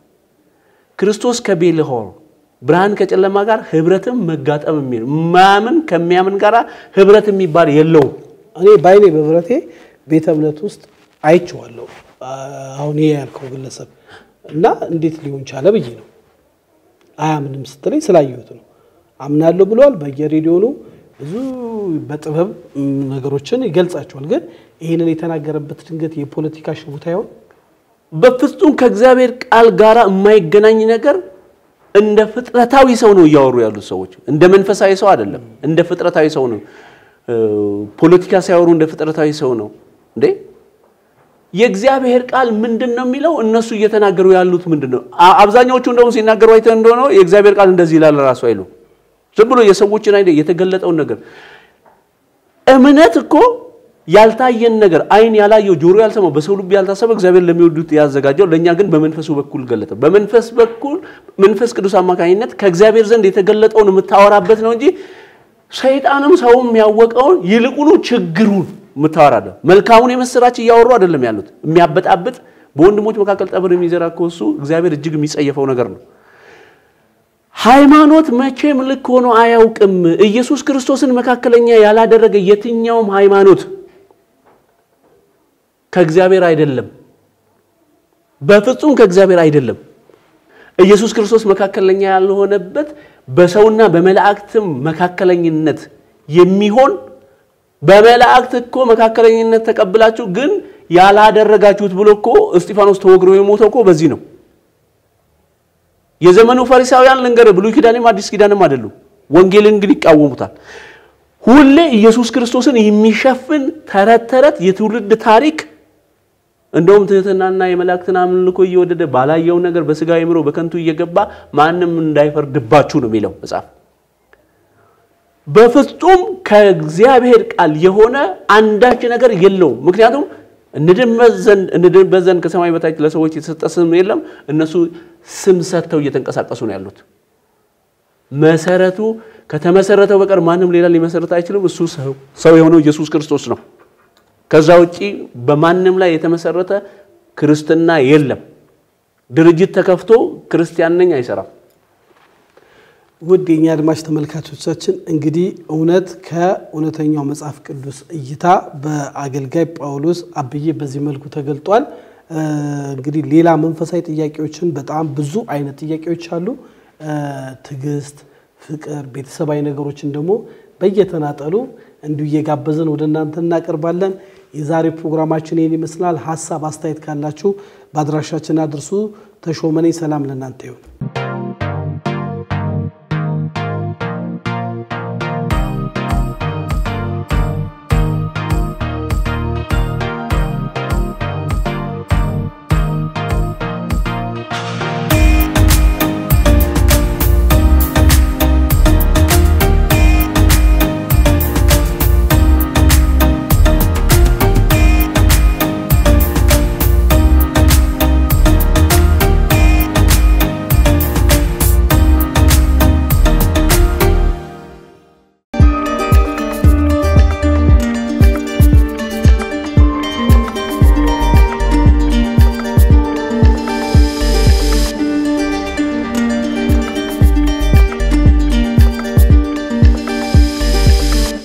Speaker 1: ክርስቶስ ከቤልሆር ብርሃን ከጨለማ ጋር ህብረትም መጋጠም የሚል ማያምን ከሚያምን ጋር ህብረት የሚባል የለውም።
Speaker 2: እኔ በአይኔ በብረቴ ቤተ እምነት ውስጥ አይቼዋለሁ። አሁን ይሄ ያልከው ግለሰብ እና እንዴት ሊሆን ቻለ ብዬ ነው። አያምንም ስትለኝ ስላየሁት ነው። አምናለሁ ብለዋል። በየሬዲዮኑ ብዙ በጥበብ ነገሮችን ይገልጻቸዋል። ግን ይህንን የተናገረበት ድንገት የፖለቲካ ሽቡታ ይሆን?
Speaker 1: በፍጹም ከእግዚአብሔር ቃል ጋር የማይገናኝ ነገር እንደ ፍጥረታዊ ሰው ነው እያወሩ ያሉት ሰዎች። እንደ መንፈሳዊ ሰው አይደለም፣ እንደ ፍጥረታዊ ሰው ነው። ፖለቲካ ሲያወሩ እንደ ፍጥረታዊ ሰው ነው እንዴ? የእግዚአብሔር ቃል ምንድን ነው የሚለው? እነሱ እየተናገሩ ያሉት ምንድን ነው? አብዛኛዎቹ እንደውም ሲናገሩ አይተህ እንደሆነ የእግዚአብሔር ቃል እንደዚህ ይላል ራሱ አይሉ ዝም ብሎ የሰዎችን አይደ የተገለጠውን ነገር እምነት እኮ ያልታየን ነገር አይን ያላየው ጆሮ ያልሰማው በሰው ልብ ያልታሰበ እግዚአብሔር ለሚወዱት ያዘጋጀው ለእኛ ግን በመንፈሱ በኩል ገለጠ። በመንፈስ በኩል መንፈስ ቅዱስ አማካኝነት ከእግዚአብሔር ዘንድ የተገለጠውን የምታወራበት ነው እንጂ ሰይጣንም ሰውም ያወቀውን ይልቁኑ ችግሩን የምታወራለ መልካሙን የምስራች እያወሩ አይደለም ያሉት። የሚያበጣብጥ በወንድሞች መካከል ጠብር የሚዘራ እኮ እሱ እግዚአብሔር እጅግ የሚጸየፈው ነገር ነው። ሃይማኖት መቼም ልክ ሆኖ አያውቅም። ኢየሱስ ክርስቶስን መካከለኛ ያላደረገ የትኛውም ሃይማኖት ከእግዚአብሔር አይደለም፣ በፍጹም ከእግዚአብሔር አይደለም። ኢየሱስ ክርስቶስ መካከለኛ ያልሆነበት በሰውና በመላእክትም መካከለኝነት የሚሆን በመላእክት እኮ መካከለኝነት ተቀብላችሁ ግን ያላደረጋችሁት ብሎ እኮ እስጢፋኖስ ተወግሮ የሞተው እኮ በዚህ ነው። የዘመኑ ፈሪሳውያን ልንገር፣ ብሉይ ኪዳንም አዲስ ኪዳንም አይደሉም። ወንጌልን ግን ይቃወሙታል። ሁሌ ኢየሱስ ክርስቶስን የሚሸፍን ተረት ተረት የትውልድ ታሪክ እንደውም ትህትናና የመላእክትን አምልኮ እየወደደ ባላየው ነገር በስጋ አእምሮ በከንቱ እየገባ ማንም እንዳይፈርድባችሁ ነው የሚለው መጽሐፍ። በፍጹም ከእግዚአብሔር ቃል የሆነ አንዳች ነገር የለውም። ምክንያቱም እንድንበት ዘንድ ከሰማይ በታች ለሰዎች የተሰጠ ስም የለም። እነሱ ስም ሰጥተው እየተንቀሳቀሱ ነው ያሉት። መሰረቱ ከተመሰረተው በቀር ማንም ሌላ ሊመሰረት አይችልም። እሱ ሰው የሆነው ኢየሱስ ክርስቶስ ነው። ከዛ ውጪ በማንም ላይ የተመሰረተ ክርስትና የለም። ድርጅት ተከፍቶ ክርስቲያን ነኝ አይሰራም።
Speaker 2: ውድ የኛ አድማጭ ተመልካቾቻችን እንግዲህ እውነት ከእውነተኛው መጽሐፍ ቅዱስ እይታ በአገልጋይ ጳውሎስ አብዬ በዚህ መልኩ ተገልጧል። እንግዲህ ሌላ መንፈሳዊ ጥያቄዎችን በጣም ብዙ አይነት ጥያቄዎች አሉ። ትዕግስት፣ ፍቅር፣ ቤተሰባዊ ነገሮችን ደግሞ በየተናጠሉ እንዲሁ እየጋበዘን ወደ እናንተ እናቀርባለን። የዛሬ ፕሮግራማችን ይህን ይመስላል። ሀሳብ አስተያየት ካላችሁ በአድራሻችን አድርሱ። ተሾመኔ ሰላም ለእናንተ ይሁን።